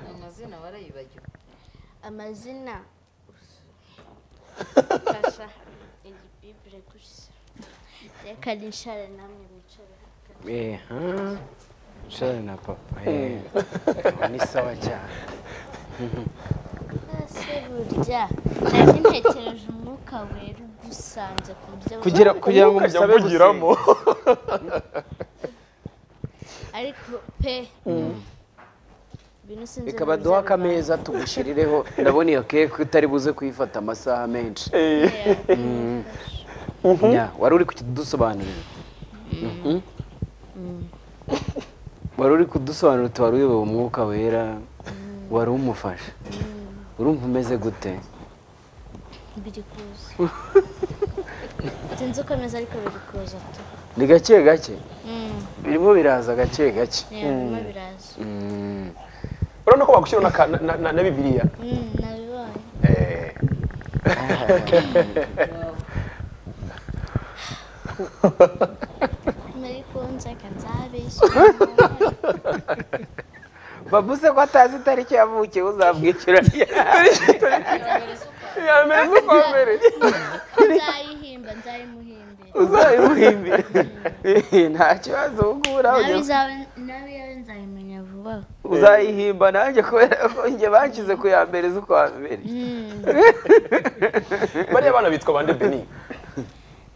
amazina barayibagiwe amazina fasha igibibure gusa reka nishare namwe mwicare eha nshara na papa eh, ni sawa cyane ese burya nari ntekereje umwuka wera ugusanze ku buryo kugira kugira ngo ukajya musabe umuvugiramo gusenga. ariko pe ibintu sinzi reka baduhe n'uburyo bibaye. akameza tugushyirireho ndabona iyo keke utari buze kuyifata amasaha menshi eh, Nya, wari uri kudusobanurira Mhm. wari uri kudusobanurira uti wari uyobewe umwuka wera wari umufasha urumva umeze gute biri kuza sinzi uko ameze ariko biri kuza tu ni gake gake Mm, birimo biraza gake gake yeah, birimo biraza Mm. urabona ko bagushyira na, ka- na, na, na bibiliya Mm, nabibonye eh. muri kunzeka nzabishyura bavuze ko atazi itariki yavukiye uzabwikira yameze uko mbere nzayihimba nzayimuhimbira uzayimuhimbira nta kibazo ubwo nawe yawe nzayimenya vuba uzayihimba nanjye kubera ko njye banshyize ku ya mbere z'ukwa mbere bariya bana bitwa bande beni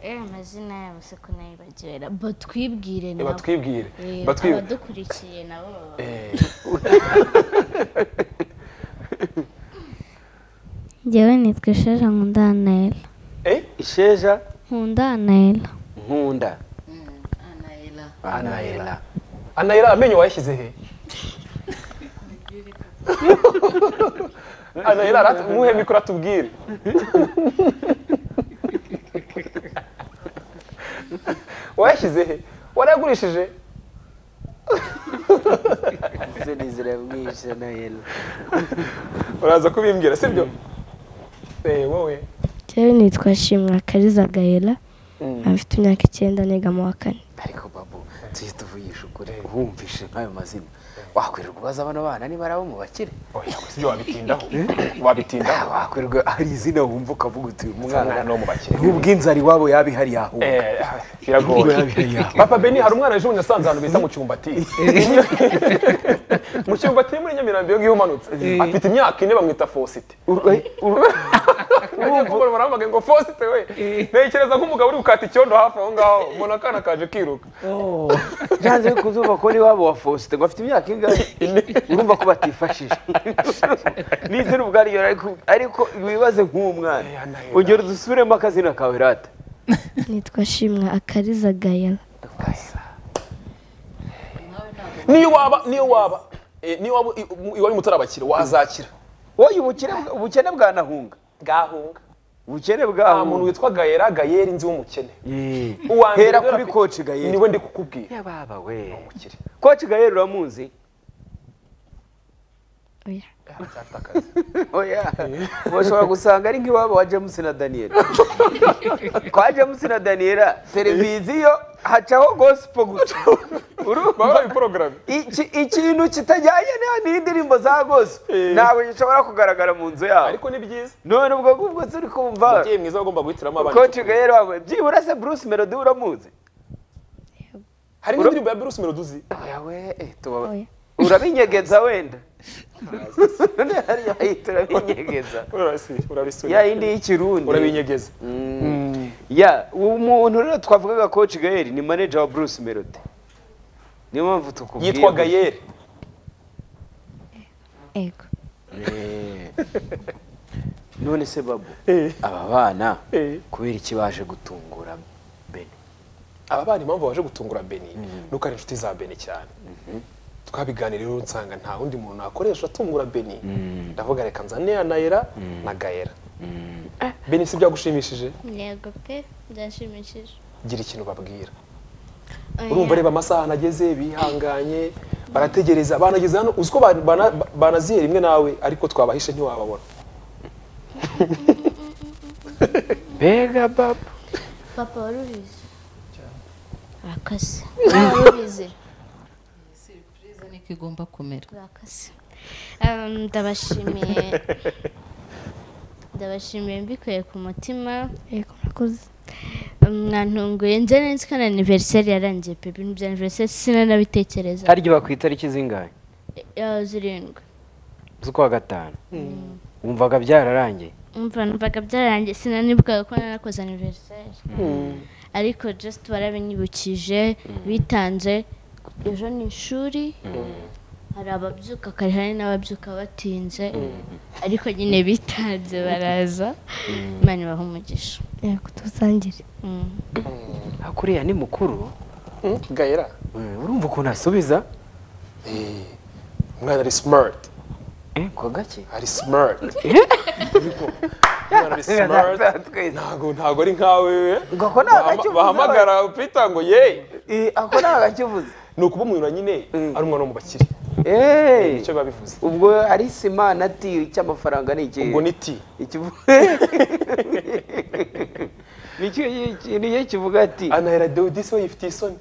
eh amazina yabo se ko nayibagiwe na- batwibwire Eh, nabo batwibwire Eh, batwibwire abadukurikiye nabo baba- Eh, njyewe nitwa isheja nkunda anayela eh isheja nkunda anayela nkunda Mm, anayela anayela anayira amenyo wayashyize he anayira arat- muhe mikoro atubwire wayashyize he warayagurishije isoni ziramwishe anayela uraza kubimbwira sibyo Eh, wowe njyewe nitwa shimwa kariza gahera nkaba mfite imyaka icyenda niga mu wa kane ariko babu tujye tuvugisha ukuri wumvishe nk'ayo mazina wakwirirwa ubaza abana bana niba ari abo mu bakire oya si byo wabitindaho wabitindaho wakwirirwa hari izina wumva ukavuga uti uyu Mwana mwana ni uwo mu bakire. n'ubw'inzara iwabo yabihari yahuka Eh, biragoye papa beni hari umwana ejo bundi nasanze ahantu bita mu cyumbati mu cyumbati muri nyamirambo iyo ngiyo umanutse afite imyaka ine bamwita fosite urumva ubona baramuhamagaye ngo fosite we ntekereza nk'umugabo uri gukata icyondo hafi aho ngaho mbona akana kaje kiruka janze ku zuba ko n'iwabo wa faustin ngo afite imyaka ingahe urumva ko batifashije n'izina ubwaryo ariko- ariko wibaze nk'uwo mwana ongera udusubiremo akazina kawe rata nitwa shimwa akariza gayela niyo waba niyo waba eh, niyo waba i- mu- iwanyu mutarabakira wazakira wowe ubukene bwa- ubukene bwanahunga gahunga ubukene nta muntu bwahunga witwa gayera gayera inzi w'umukene Yee. Uwa mbere hera rero kuri afite- koci gayeri niwe ndi kukubwira yababa we koci gayeri uramuzi oya Afite akazi. oya bashobora gusanga ari nk'iwabo wa james na daniel kwa james na daniel televiziyo hacaho gosipo gusa urumva baba bari porogaramu Iki- ikintu kitajyanye na- n'indirimbo za gospel ntabwo gishobora kugaragara mu nzu yabo ariko ni byiza none ubwo ngubwo turi kumva ababyeyi mwiza bagomba guhitiramo abana koci gayeri wawe byibura se bruce melody uramuzi hari n'indirimbo ya Bruce Melody uzi Oya we, eh, tuba- Oya. urabinyegeza wenda None hariya ahita urabinyegeza urabisi- urabisubira. ya yindi y'ikirundi urabinyegeza ya umuntu rero twavugaga koci gayeri ni manager wa bruce melody niyo mpamvu tukubwiye yitwa gutya. gayeri ego none se babu Eh. aba bana Eh. kubera iki baje gutungura beni aba bana impamvu baje gutungura beni nuko ari inshuti za beni cyane twabiganiriyeho nsanga nta wundi muntu nakoresha atungura beni ndavuga reka nzane ya nayera na gayera beni si byagushimishije yego pe byashimishije gira ikintu babwira urumva reba amasaha nageze bihanganye barategereza banageze hano uzi ko ba- bana- ba- banaziye rimwe nawe ariko twabahishe ntiwababona mbega babu papa warubizi urakase warubizi siripurize niko igomba kumera urakase Em, ndabashimiye ndabashimiye mbikuye ku mutima yego murakoze mwantunguye njye nzi ko na aniveriseri yarangiye pe ibintu bya aniveriseri sinanabitekereza hari igihe ku itariki zingahe Eh, zirindwi z'ukwa gatanu wumvaga byararangiye umva numvaga byararangiye sinanibukaga ko nanakoze aniveriseri ariko just barabinyibukije bitanze ejo ni ishuri hari ababyuka kare hari n'ababyuka batinze ariko nyine bitanze baraza imana ibaha umugisha yego tubasangire Mm. hakuriya ni mukuru Mm, gayera Eh, urumva ukuntu asubiza Eh, umwana ari smart Eh, kwa gake ari smart umwana ari smart ntago ntago ari nkawe Ngo ako ni agakivuze bahamagara peter ngo ye Eh, ako nta gakivuze ni ukuba umunyura nyine Mm. ari umwana wo mu bakire Eh, nicyo biba bivuze ubwo ari sima na ti cy'amafaranga ni ikihe ubwo ni ti Ikivu- Ni ikihe- ni ikihe kivuga ati anahera deodisi we yifitiye isoni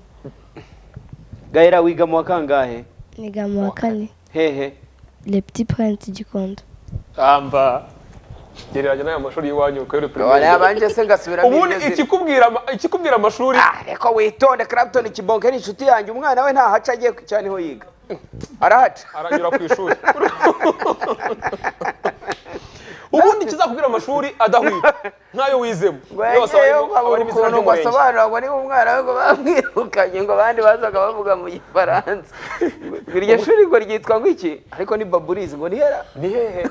gahera wiga mu wa kangahe niga mu wa kane hehe le petit prince gikondo amba gereranya n'aya mashuri y'iwanyu ukorere abanje se ngasubiramo ubundi iryo zina. ikikubwira ama- ikikubwira amashuri Ah, reka witonde Clapton kibonke ni inshuti yanjye umwana we ntahaca agiye ku- cyane ho yiga arahaca aranyura ku ishuri ubundi ikizakubwira amashuri adahwitse nk'ayo wizemo Iyo wasabaye ngewe ngo nkabura ukuntu ngo abari mu izina ry'umurenge. asobanura ngo niba umwana we ngo bamwirukanye ngo abandi bazaga bavuga mu gifaransa Ngo iryo shuri ngo ryitwa ngo iki ariko ni baburizi ngo nihera ni hehe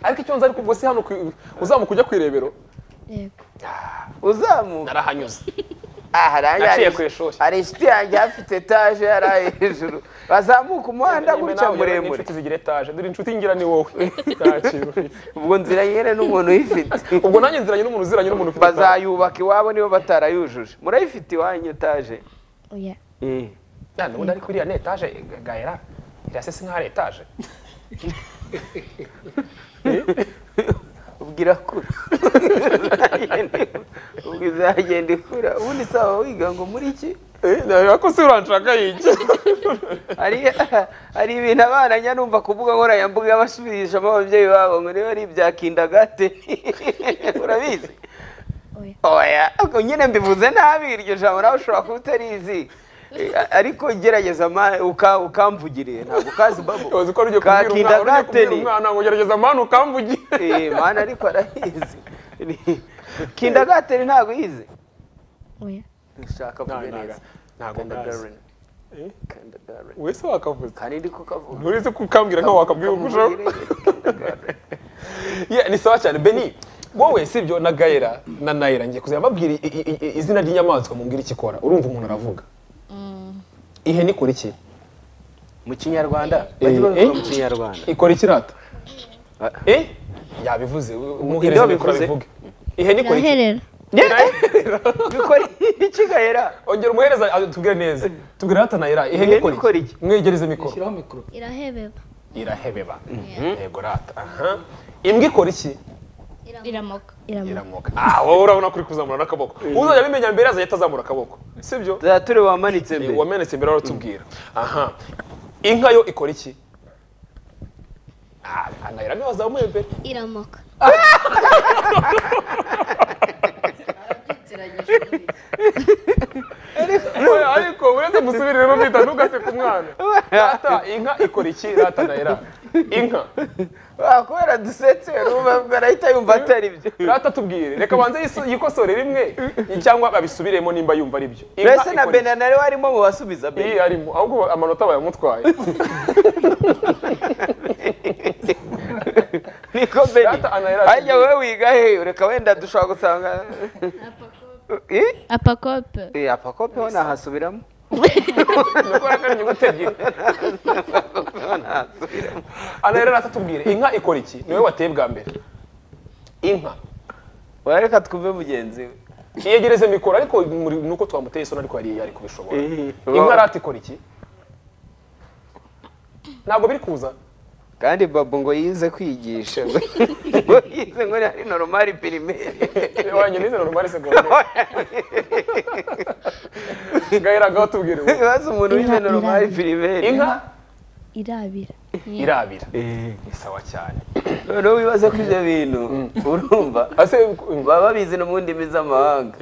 ariko icyo nzi ariko ubwo si hano ku- uzamuka ujya ku irebero yego uzamuka narahanyuze aha nanjye Naciye hari- ku ishuri. hari inshuti yanjye hafite etaje yari ari hejuru bazamuka umuhanda Niba gutya nawe ugera muri muremure inshuti zigira etaje dore inshuti ngira ni wowe nta kintu ufite ubwo nzira nyine n'umuntu uyifite ubwo nanjye nziranye n'umuntu uziranye n'umuntu ufite etaje. bazayubaka iwabo niba batarayujuje murayifite iwanyu etaje oya Ya, nubundi ariko iriya ni etaje gayera irasese nk'aho ari etaje irakura ubwo izagenda ikura ubundi sawa wiga ngo muri iki ntabwo se uranshaka yijya hari hari ibintu abana njya numva ku mbuga nkoranyambaga basubirishamo ababyeyi babo ngo niba ari ibya kindagate urabizi oya oya ubwo nyine mbivuze nabi iryo jambo nawe ushobora kuba utarizi Eh, ariko gerageza ma- uka- ukamvugire ntabwo ukazi babo uzi ko rujya Ka kubwira umwana urya kindagate kubwira ni umwana ngo gerageza mwana ukambugire Eh, mana ariko arahizi Ni- kindagateri ntabwo yize oya nshaka Nta- kugira ntaga- neza ntabwo ndazi kindergarten Eh? kindergarten wese wakavuze kandi ndi kukavuga nturizi ko ukambwira nkaho wakabwira umurushaho Yeah, ni sawa cyane beni wowe sibyo na gayera na nayira ngiye kuzajya mbabwira i- i- i- i- izina ry'inyamaswa mumbwira icyo ikora urumva umuntu aravuga ihene ikora iki mu kinyarwanda Eh, bajya babivuga eh? mu kinyarwanda ikora ikirata Ah. eh yabivuze umuhereza Ibyo mikoro bivuze. abivuge ihene ikora iki iraherera Irahera. bikora iki gahera ongera umuhereza ah, tubwire neza tubwire hata nayira ihene Ihene ikora iki mwegereze mikoro shyiraho mikoro irahebeba irahebeba yego rata aha imbwa ikora iki iramoka iramuka iramoka ah wowe urabona ko uri kuzamura n'akaboko uzajya abimenya mbere azahita azamura akaboko sibyo tuzaba turi wamanitse Eh, mbere wamenetse imbere baratubwira aha inka yo ikora iki Ah, anayira niwe wazamuye mbere iramoka Oya, ariko uretse musubiriremo mwita ntugaseke umwana rata inka ikora iki rata anayira inka Ah, kubera dusetse urumva ubwo arahita yumva atari byo rata tubwire reka banze yiso- yikosore rimwe cyangwa babisubiremo nimba yumva ari byo Inka mbese na ikora iki? bena nari warimo mu basubiza iyi bena arimo ahubwo amanota bayamutwaye niko beni Data anahera ajya wowe wiga he reka wenda dushobora gusanga Eh? apakope Eh, apakope ho nahasubiramo nukora kandi inyuguti ebyiri anayira rata tubwire inka ikora iki niwe wateye bwa mbere inka wareka twumve mugenzi we yegereze mikoro ariko muri- nuko twamuteye isoni ariko yari yari kubishobora Eh, inka rata ikora iki ntabwo biri kuza kandi babu ngo yize kwigisha ngo yize ngo ari normal primaire wanyine izo normali segonderi gahiragaho tubwire ngo bazi umuntu wize Inka- normal inka- primaire inka irabira irabira ni sawa cyane noneho wibaze ko ibyo bintu urumva ase baba babizi no mu ndimi z'amahanga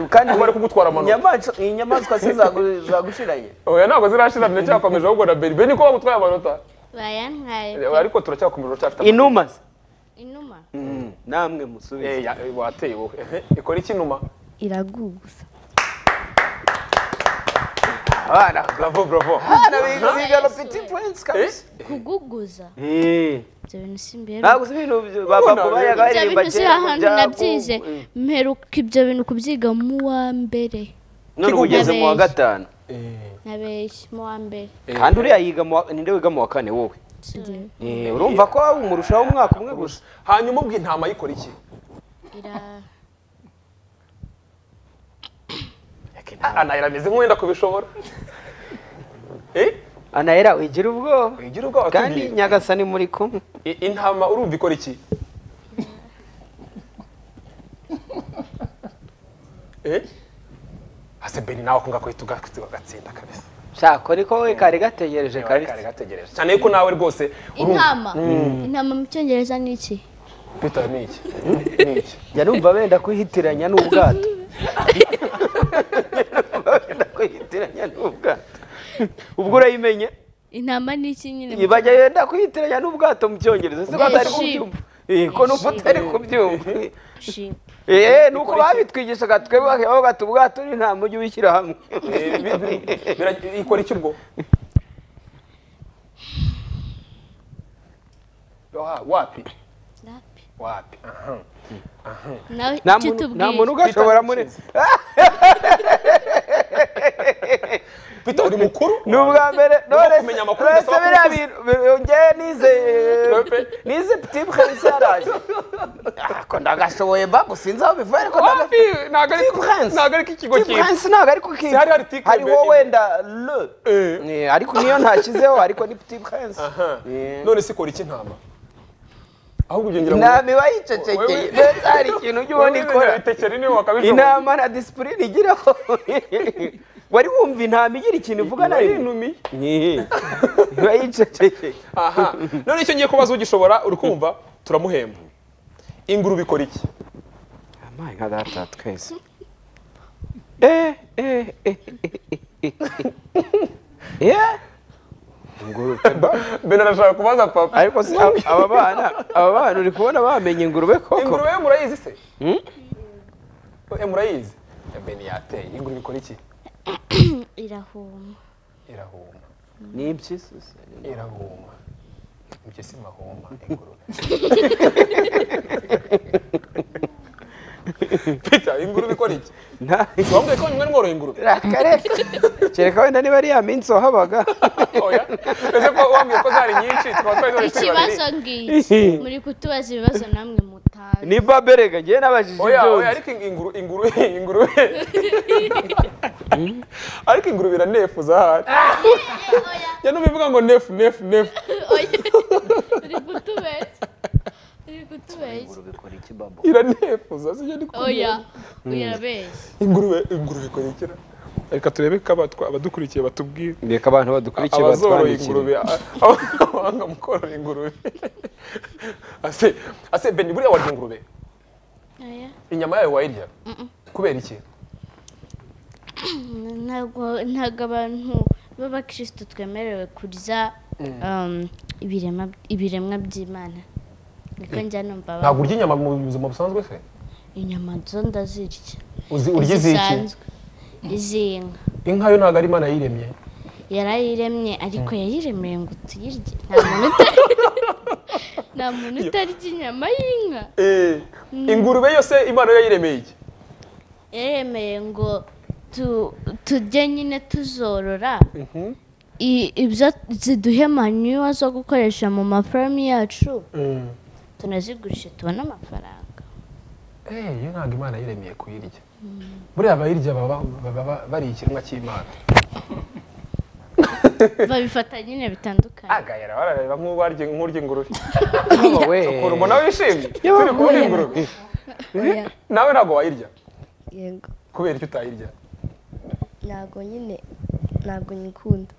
kandi Bari kugutwara amanota. inyamaswa inyamaswa se zagu- zagushiranye oya ntabwo zirashiramye cyakomeje ahubwo na beri beri niko bamutwaye amanota bayantwaye ariko turacyakomeje uracyafite amanota. inuma se inuma namwe musubize Eh, ya- eh, wateye wowe Ehe, ikora iki inuma iragugusa abana bravo bravo abana biga biga no petit points kabisa kuguguza Eh, ibyo bintu si mbere ntabwo si ibintu byo- ba- babu bayaga ibyo baririmba bintu si kera ngo ahantu bya- nabyize Eh, mperuka ibyo bintu kubyiga mu wa mbere none ubu ugeze mu wa Kigugabeshya. gatanu nabeshye mu wa mbere kandi uriya yiga mu wa- ninde wiga mu wa kane wowe Njyewe. Eh, urumva ko umurushaho umwaka umwe gusa hanyuma ubwo intama yikora iki ira anayira ameze nk'uwenda kubishobora Eh, anahera wigira ubwoba wigira ubwoba kandi tubwire. nyagasani muri kumwe I- intama urumva ikora iki Eh? hase beni nawe ako ngako uhita ugatsinda kabisa shaka ariko we kari gategereje Kari kabisa kari gategereje cyane yuko nawe rwose urumva intama intama mu cyongereza ni iki bita ni iki ni iki njya numva benda kuhitiranya n'ubwato Njya numva benda kuhitiranya n'ubwato ubwo urayimenye intama ni iki nyine mu- bajya benda kuhitiranya n'ubwato mu cyongereza se ko atari kubyumva Eh, ko nuko utari kubyumva Sheep. Eh, nuko babitwigishaga twebwe aho gata ubwato ni nta mujyi ubishyira hamwe Eh, bi- bi- bira- ikora iki ubwo Wa- wapi Lapi. wapi aha. nawe nta icyo muntu nta muntu tubwira ugashobora muri Peter uri mukuru ni ubwa mbere Ugomba none kumenya se- amakuru none se ugasaba biriya ko uzi. bintu bi- njyewe nize Pepe. nize piti prince yaraje ariko ndagashoboye ba gusinze aho bivuye ariko ndaga- wapi ntabwo ari Piti Prince. ntabwo ari ko ikigo Piti cyitwa Prince ntabwo ariko Si hari hari Piti hariho Prince. wenda le Eh. Eh, ariko niyo ntashyizeho ariko ni piti prince Aha. Eh. none se ikora iki intama ahubwo ibyo ngira ngo intama iba yicecekeye Wewe- ndetse hari ikintu ujya ubona ikora itekera niwe wakabijoma intama na disipurine igiraho wari wumva intama igira ikintu ivuga na rimwe yinumiye Ni- iba yicecekeye aha none icyo ngiye kubaza ugishobora uri kumva turamuhemba ingurube ikora iki amaye nka data twese eh eh eh eh, eh eh ingurube mbere arashaka kubaza papa ariko si ab- aba bana aba bana uri kubona bamenye ingurube koko ingurube yo murayizi se Hmm? Eh, murayizi mbe ntiyateye ingurube ikora iki irahuma irahuma ni impyisi se irahuma ibyo si mahuma ingurube Peter, ingurube ikora iki nta wambwiye ko nyuma mworoye ingurube rakareka kereka wenda niba ari ya minsi wahabaga oya ese ko wambwiye ko zari nyinshi tukaba twari turi turi babiri ikibazo ngiki muri kutubaza ibibazo namwe mutazi ni baberega njyewe nabajije oya ibyo oya nzi. ariko inguru inguru ingurube ariko ingurube iranefuza ahari ya nubivuga ngo nefu nefu nefu uri kutubeshya uri kutubeshya iranefuza sibyo ndi oya kubwira uyarabeshya ingurube ingurube ikora iki reka turebe ko abatwa- abadukurikiye batubwira reka abantu badukurikiye abazoroye batwandikire ingurube a- abahanga mu korora ingurube ase ase beni buriya warya ingurube Oya. inyama yayo wayirya kubera iki ntabwo ntabwo abantu b'abakirisitu twemerewe kurya um, ibirema- ibiremwa by'imana niko njya numva ba- ntabwo urya inyama mu buzima busanzwe se inyama zo ndazirya Uzi- urya iziki zisanzwe iz'inka inka yo ntabwo ari imana yiremye yarayiremye ariko yayiremeye ngo tuyirye nta muntu uta- nta muntu utarya inyama y'inka Eh, ingurube yose imana yo yayiremeye iki yaremeye ngo tu- tujye nyine tuzorora I- ibyo ziduhe manyuwa zo gukoresha mu mafamu yacu tunazigurisha tubone amafaranga Eh, iyo ntabwo imana yiremeye kuyirya buriya abayirya baba baba bari ikiremwa cy'imana babifata nyine bitandukanye agayara barareba nk'uwarya nk'urya ingurube Yaba we ukuntu mbona wishimye turi kubona ingurube nawe ntabwo wayirya yego kubera icyo utayirya ntabwo nyine ntabwo nyikunda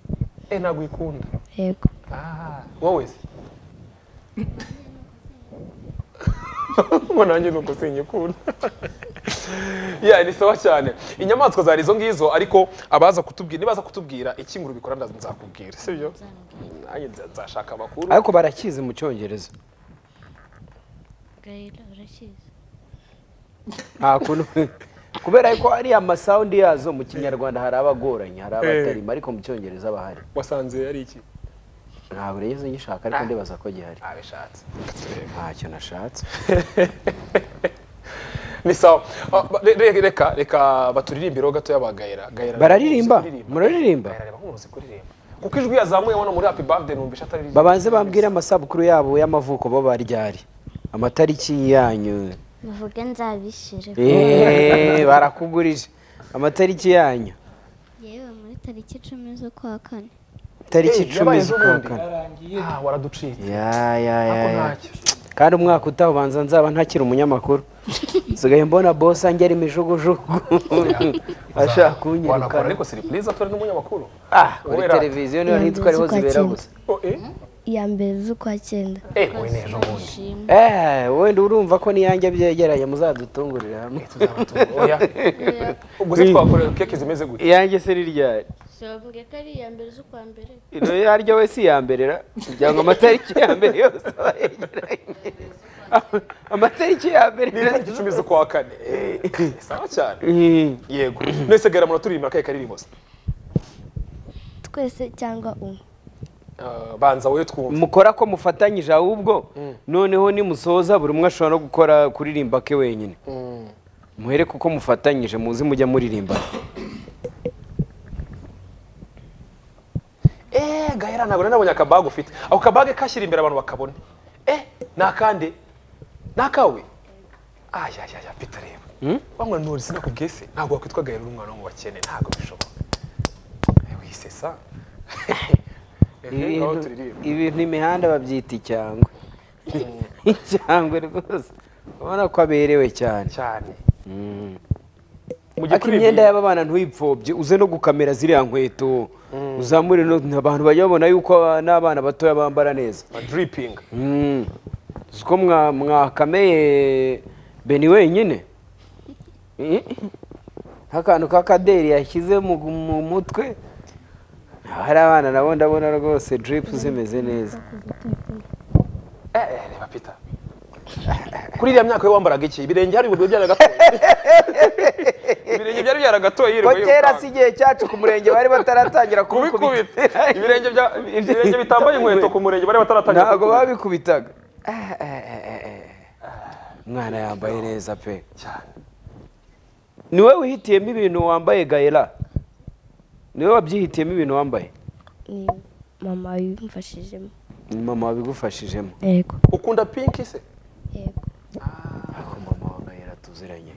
eh ntabwo uyikunda yego Ah, wowe se mbona nanjye nuko sinyikunda ya ni sawa cyane inyamaswa zari izo ngizo ariko abaza kutubwira nibaza kutubwira iki ingurube ikora ndaza nzakubwira sibyo nanjye nza- nzashaka amakuru ariko barakizi mu cyongereza gahera uracyiza nta kuntu kubera ko ariya masawundi yazo mu kinyarwanda hari abagoranye hari abatarima ariko mu cyongereza bahari wasanze ari iki ntabwo rero ngishaka ariko ndibaza ko gihari abishatse ntacyo nashatse ni sawa Ah, ba- re- re- reka reka baturirimbireho gatoya ba gayera gayera bararirimba Uzi kuririmba. muraririmba Gayera, reba nk'umuntu uzi kuririmba kuko ijwi yazamuye hano muri happy birthday numvisha ataririmba babanze bambwire amasabukuru yabo y'amavuko bo baryari amatariki yanyu muvuge nzabishyire Eh, barakugurije amatariki yanyu yewe muri tariki icumi z'ukwa kane tariki Eh, icumi yabaye z'ukwa iz'ubundi. kane Ah, waraducitse Ya, ya, ya, Ako ya. ntacyo. kandi umwaka utaha ubanza nzaba ntakiri umunyamakuru nsigaye mbona bosi angera imijugujugu ashaka wanakora kunyirukana ariko siripurize atari n'umunyamakuru Ah, kuri Kubera- televiziyo niyo ntitwariho Inzu zibera z'ukwakira. gusa Oh, eh iya mbere z'ukwa cyenda eh we n'ejo bundi Eh, wenda urumva ko niyange byegeranye muzadutungurire hamwe tuzaba tu- oya ubwo se twakorera keke zimeze gute iyange se ni ryari sobwe ko ari iya mbere z'ukwa mbere ino yaryo we si iya mbere ra kugira ngo amatariki ya mbere yose aba yegeranye Ama- amatariki ya mbere ni itariki icumi z'ukwa kane Eh, sawa cyane Eh, yego mwese gayera muraturirimba akahe karirimbo se twese cyangwa umwe Ah, banza wowe twumve mukora ko mufatanyije ahubwo noneho nimusoza buri umwe ashobora no gukora kuririmba ke wenyine muhere kuko mufatanyije muzi mujya muririmba eh gayera ntabwo nari nabonye akabage ufite ako kabage kashyira imbere abantu bakabona eh ni akande ni akawe ayayaya pita reba wanywa nori sinakubwiye se ntabwo wakwitwa gahera uri umwana wo mu bakene ntabwo bishoboka Eh, wisesa Eh, ngaho ibintu turirimba ibintu imihanda babyita icyangwe cyangwa rwose ubona ko aberewe cyane cyane Mm. mujye ariko imyenda y'aba bana ntuyipfobye uze no gukamera ziriya nkweto uzamure no abantu bajya babona yuko aba- n'abana batoya bambara neza dripinga Mm. uzi ko mwa- mwakameye beni wenyine Eh, nk'akantu k'akaderi yashyize mu gu- mu mutwe hari abana nabo ndabona rwose drip zimeze neza reba pita kuri iriya myaka we wambaraga iki ibirenge hari ibirenge byaragatoye ibirenge byari ko byaragatoye yirirwa kera yirukanka. si igihe cyacu ku murenge bari bataratangira kubikubita kubikubita ibirenge bya- ibirenge bitambaye inkweto ku murenge bari bataratangira ntabwo kubikubita. babikubitaga Ah, ah, ah, ah, ah. umwana yambaye neza pe cyane ni wowe wihitiyemo ibintu wambaye gayera ni wowe wabyihitiyemo ibintu wambaye ni mama yimfashijemo Ni mama wabigufashijemo yego ukunda pinki se yego ariko mama wa gayera tuziranye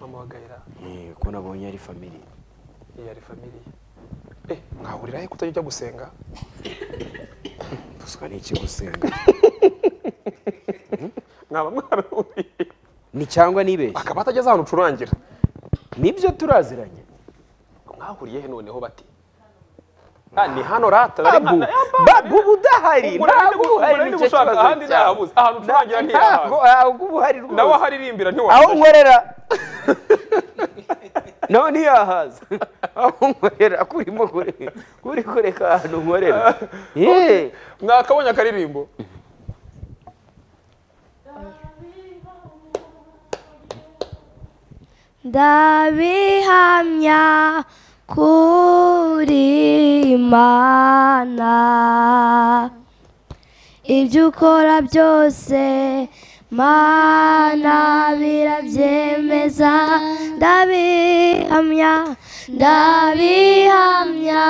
mama wa gahera Eh, ko nabonye ari family iyi ari famiriye eh mwahurira he kutajya ujya gusenga buswa n'iki gusenga mwaba mwarahuriye ni cyangwa nibeshye akaba atageze ahantu ucurangira nibyo turaziranye mwahuriye he noneho bati Ah, ni hano rata nari babu nkana- Eh, babu uba udahari Ubwo nari ndi ntabwo gu- uhari ubwo nari ndi nicyo gushaka kibazo ahandi cyawe. nahabuze. Ahantu ucurangira ntiyahazi. ntabwo ntabwo uba uhari nawe rwose aharirimbira aho ntiwafashe nkorera nawe ntiyahaza aho nkorera ko urimo kure- uri kureka ahantu nkorera Ye. mwakabonye akaririmbo ndabihamya kuri imana ibyo ukora byose mana birabyemeza ndabihamya ndabihamya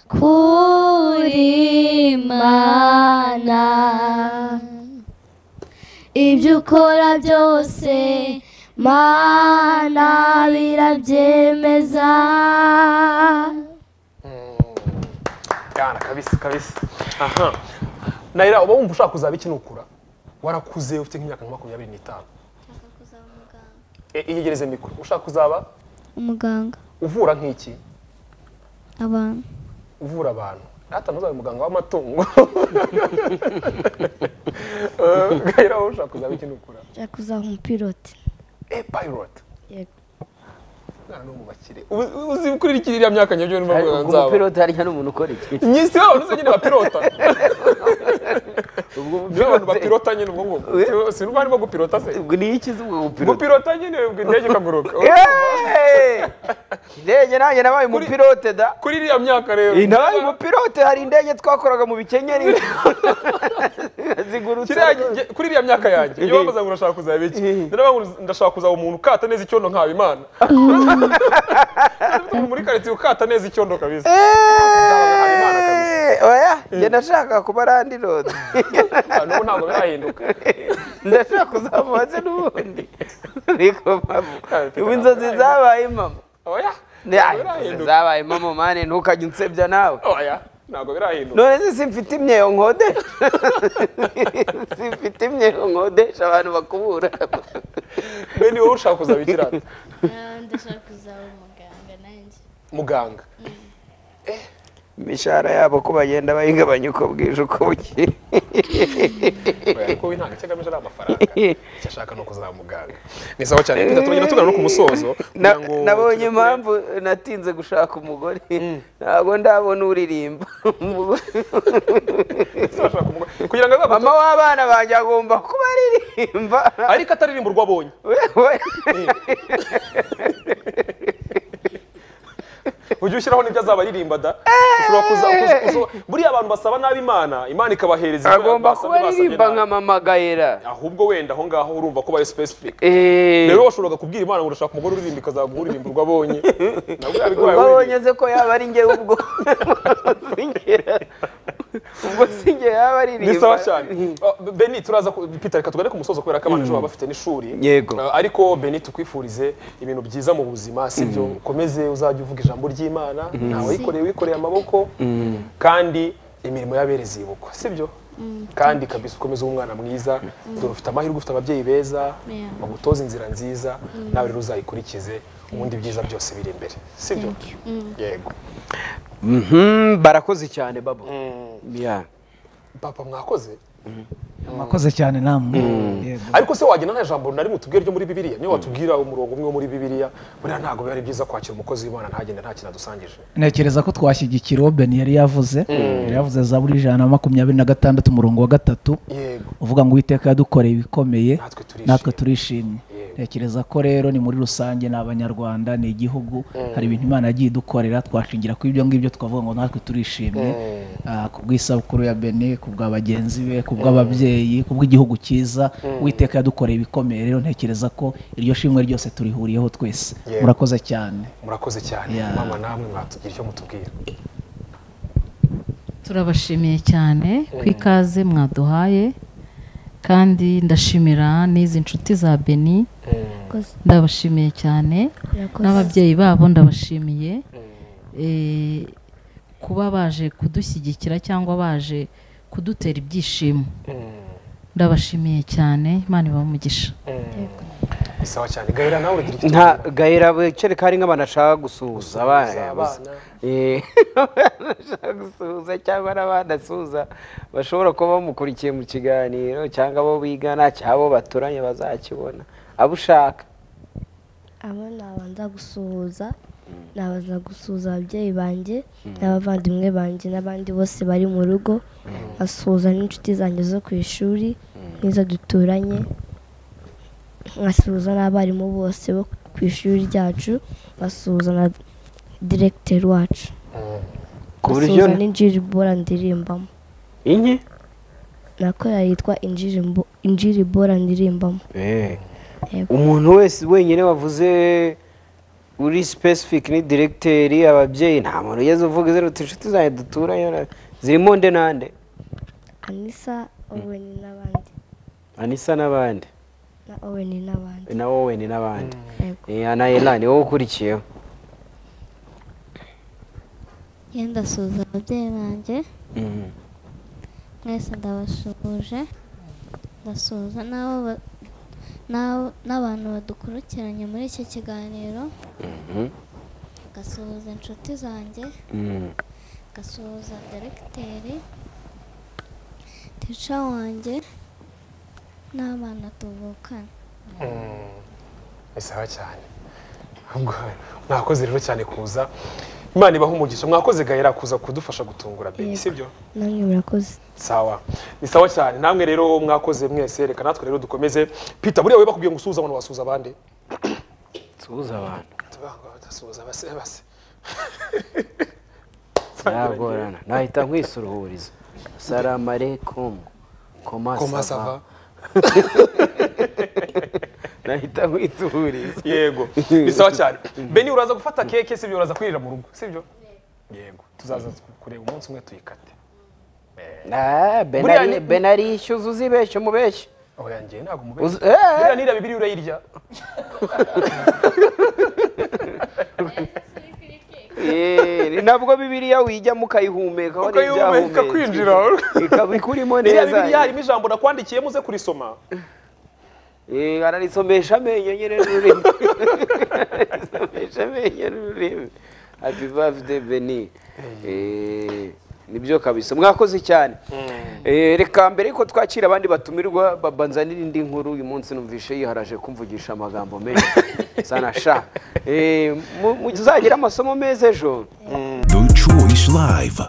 kuri imana ibyo ukora byose mana birabyemeza Bwana kabisa kabisa aha nayira uba wumva ushaka kuzaba iki nukura warakuze ufite nk'imyaka nka makumyabiri n'itanu E, iyegereze mikoro ushaka kuzaba umuganga uvura nk'iki abantu uvura abantu hata ntuzabe muganga w'amatungo gahera wowe ushaka kuzaba iki nukura nshaka kuzaba umupilote e pilot yego mwana no mu bakire Ubu- uzi kuri iki iriya myaka nyabyo niba ariko muganga ku nzaba mupiroti hariya n'umuntu ukora iki nyisi wabo nuze nyine bapilota ubwo niba abantu mupiroti- bapilota nyine ubwo ngubwo sinumva arimo gupilota se ubwo ni iki ubwo mupiroti gupilota nyine ubwo indege ikaguruka Yeee! indege nanjye nabaye umupilote da kuri iriya myaka rero Eh, nabaye umupilote hari indege twakoraga mu bikenyeri zigurutse Kiriya nge- kuri iriya myaka yanjye iyo bavuze ngo urashaka kuzaba iki naravuga ngo ndashaka kuzaba umuntu ukata neza icyondo nkawe imana Umuntu muri karitsiye ukata neza icyondo kabisa Habimana Eeeeh! kabisa. oya njye ndashaka kuba randi rodi Ah, n'ubu ntabwo birahinduka ndashaka kuzamuha se n'ubundi ariko mpamvu ubu inzozi zabaye impamo oya Ya, ntabwo inzozi birahinduka zabaye impamo mane ntukajye unsebya nawe oya ntabwo birahinduka none se simfite imyeyo nkodesha simfite imyeyo nkodesha abantu bakubura bene wowe ushaka kuzaba iki rata ndashaka kuzaba umuganga nanjye muganga imishahara yabo ko bagenda bayigabanya uko bwije uko bukeye Oya, ariko we ntabwo icyo agamije ari amafaranga icyo ashaka ni ukuzaba muganga ni sawa cyane Peter, turagenda tugana no ku musozo Na- kugira ngo nabonye tujye kure. impamvu natinze gushaka umugore ntabwo ndabona uririmba Uzashaka umugore. kugira ngo azaba mama w'abana banjye agomba kuba aririmba ariko ataririmba urwo abonye Wewe, ujye ushyiraho n'ibyo azaba aririmba da ushobora kuza kuza- kuza- buriya abantu basaba nabi imana imana ikabahereza ibyo agomba basabye, kuba basabye aririmba nabi. nka mama gayera ahubwo wenda aho ngaho urumva ko bari specific Eh, rero washoboraga kubwira imana ngo urashaka umugore uririmba ikazaguha uririmba urwo abonye nabwo yabigoye ubwo uririmba. abonye ze ko yaba ari njye ubwo Singera- ubwo sinjye yaba aririmba ni sawa cyane Ah, beni turaza ku- peter reka tugane ku musozo kubera ko abana ejo baba bafite n'ishuri Yego. Ah, ariko beni tukwifurize ibintu byiza mu buzima sibyo ukomeze uzajya uvuga ijambo ry'imana ntawe wikoreye wikoreye amaboko kandi imirimo y'abereza ibukwa sibyo kandi kabisa ukomeze ube umwana mwiza dore ufite amahirwe ufite ababyeyi beza Yeah. bagutoze inzira nziza nawe rero uzayikurikize ubundi ibyiza byose biri imbere sibyo yego Mhm, barakoze cyane babo Yeah. papa mwakoze mwakoze cyane namwe Yego. ariko se wagira nta jambo na rimwe utubwira ryo muri bibiliya niyo watubwira umurongo umwe wo muri bibiliya buriya ntabwo biba ari byiza kwakira umukozi w'imana ntagende nta kintu adusangije ntekereza ko twashyigikira beni yari yavuze yari yavuze za buri ijana na makumyabiri na gatandatu umurongo wa gatatu yego uvuga ngo uwiteka yadukoreye ibikomeye Natwe turishimye. natwe turishimye Yego. ntekereza ko rero ni muri rusange ni abanyarwanda ni igihugu hari ibintu imana yagiye idukorera twashingira kuri ibyo ngibyo tukavuga ngo natwe turishimye Ah, ku bw'isabukuru ya beni ku bwa bagenzi be ku bw'ababyeyi ku bw'igihugu cyiza uwiteka yadukoreye ibikomeye rero ntekereza ko iryo shimwe ryose turihuriyeho twese Yego. murakoze cyane murakoze cyane Yeah. mama namwe mwatugira icyo mutubwira turabashimiye cyane ku ikaze mwaduhaye kandi ndashimira n'izi nshuti za beni ndabashimiye cyane n'ababyeyi babo ndabashimiye Eh, kuba baje kudushyigikira cyangwa baje kudutera ibyishimo ndabashimiye cyane imana ibamugisha Ni sawa cyane gahera nawe uragira icyo nta gahera wicara ko hari nk'abantu ashaka gusuhuza abana yabuze. abana. Eh, ashaka gusuhuza cyangwa n'abandi asuhuza bashobora kuba bamukurikiye mu kiganiro cyangwa abo bigana cyangwa abo baturanye bazakibona abo ushaka aba nabanza gusuhuza nabanza gusuhuza ababyeyi banjye n'abavandimwe banjye n'abandi bose bari mu rugo nkasuhuza n'inshuti zanjye zo ku ishuri n'izo duturanye nkasuhuza n'abarimu bose bo ku ishuri ryacu nkasuhuza na diregiteri wacu ku buryo nkasuhuza n'injiribora ndirimbamo inye nakora yitwa injirimbo- injiribora ndirimbamo Yego. umuntu wese wenyine wavuze uri specific ni diregiteri ababyeyi nta muntu ugeze uvuga izina uti inshuti zanjye duturanye na- zirimo nde nande anisa owen n'abandi anisa n'abandi na owen n'abandi na wowe ni n'abandi Yego. Eh, anayela ni wowe ukurikiyeho yenda ndasuhuza ababyeyi banjye mwese ndabasuhuje ndasuhuza n'abo ba- n'abo- n'abantu badukurikiranye muri iki kiganiro ngasuhuza inshuti zanjye ngasuhuza deregiteri tica wanjye n'abana tuvukana ni sawa cyane Ahubwo mwakoze rero cyane kuza imana ibaha umugisha mwakoze gahera kuza kudufasha gutungura beni sibyo namwe murakoze sawa ni sawa cyane namwe rero mwakoze mwese reka natwe rero dukomeze pita buriya we bakubwiye ngo usuhuze abantu wasuhuza abandi suhuza abantu tudasuhuza base base nagorana nahita nkwisururiza salamu alaikum koma Koma sava sava. nahita nkwisururiza yego ni sawa cyane beni uraza gufata keke sibyo uraza kwirira mu rugo sibyo yego tuzaza kureba umunsi umwe tuyikate Ah, Buriya benari ni- benari ishyuza uzibeshya umubeshye oya njye ntabwo mubeshya Uzi- eh, buriya nira bibiri urayirya eh, nabwo bibiliya uyijyamo ukayihumekaho ukayihumeka kwinjira ikaba ikurimo niriya neza bibiri harimo ijambo nakwandikiyemo uze kurisoma Eh, ararisomesha amenyo nyine n'ururimi ararisomesha amenyo n'ururimi happy birthday beni Eh, nibyo kabisa mwakoze cyane Eh, reka mbere yuko twakira abandi batumirwa babanza n'indi nkuru uyu munsi numvishe yiharaje kumvugisha amagambo menshi sana sha Eh, mu- muzagire amasomo meza ejo Deutsche Voice Live.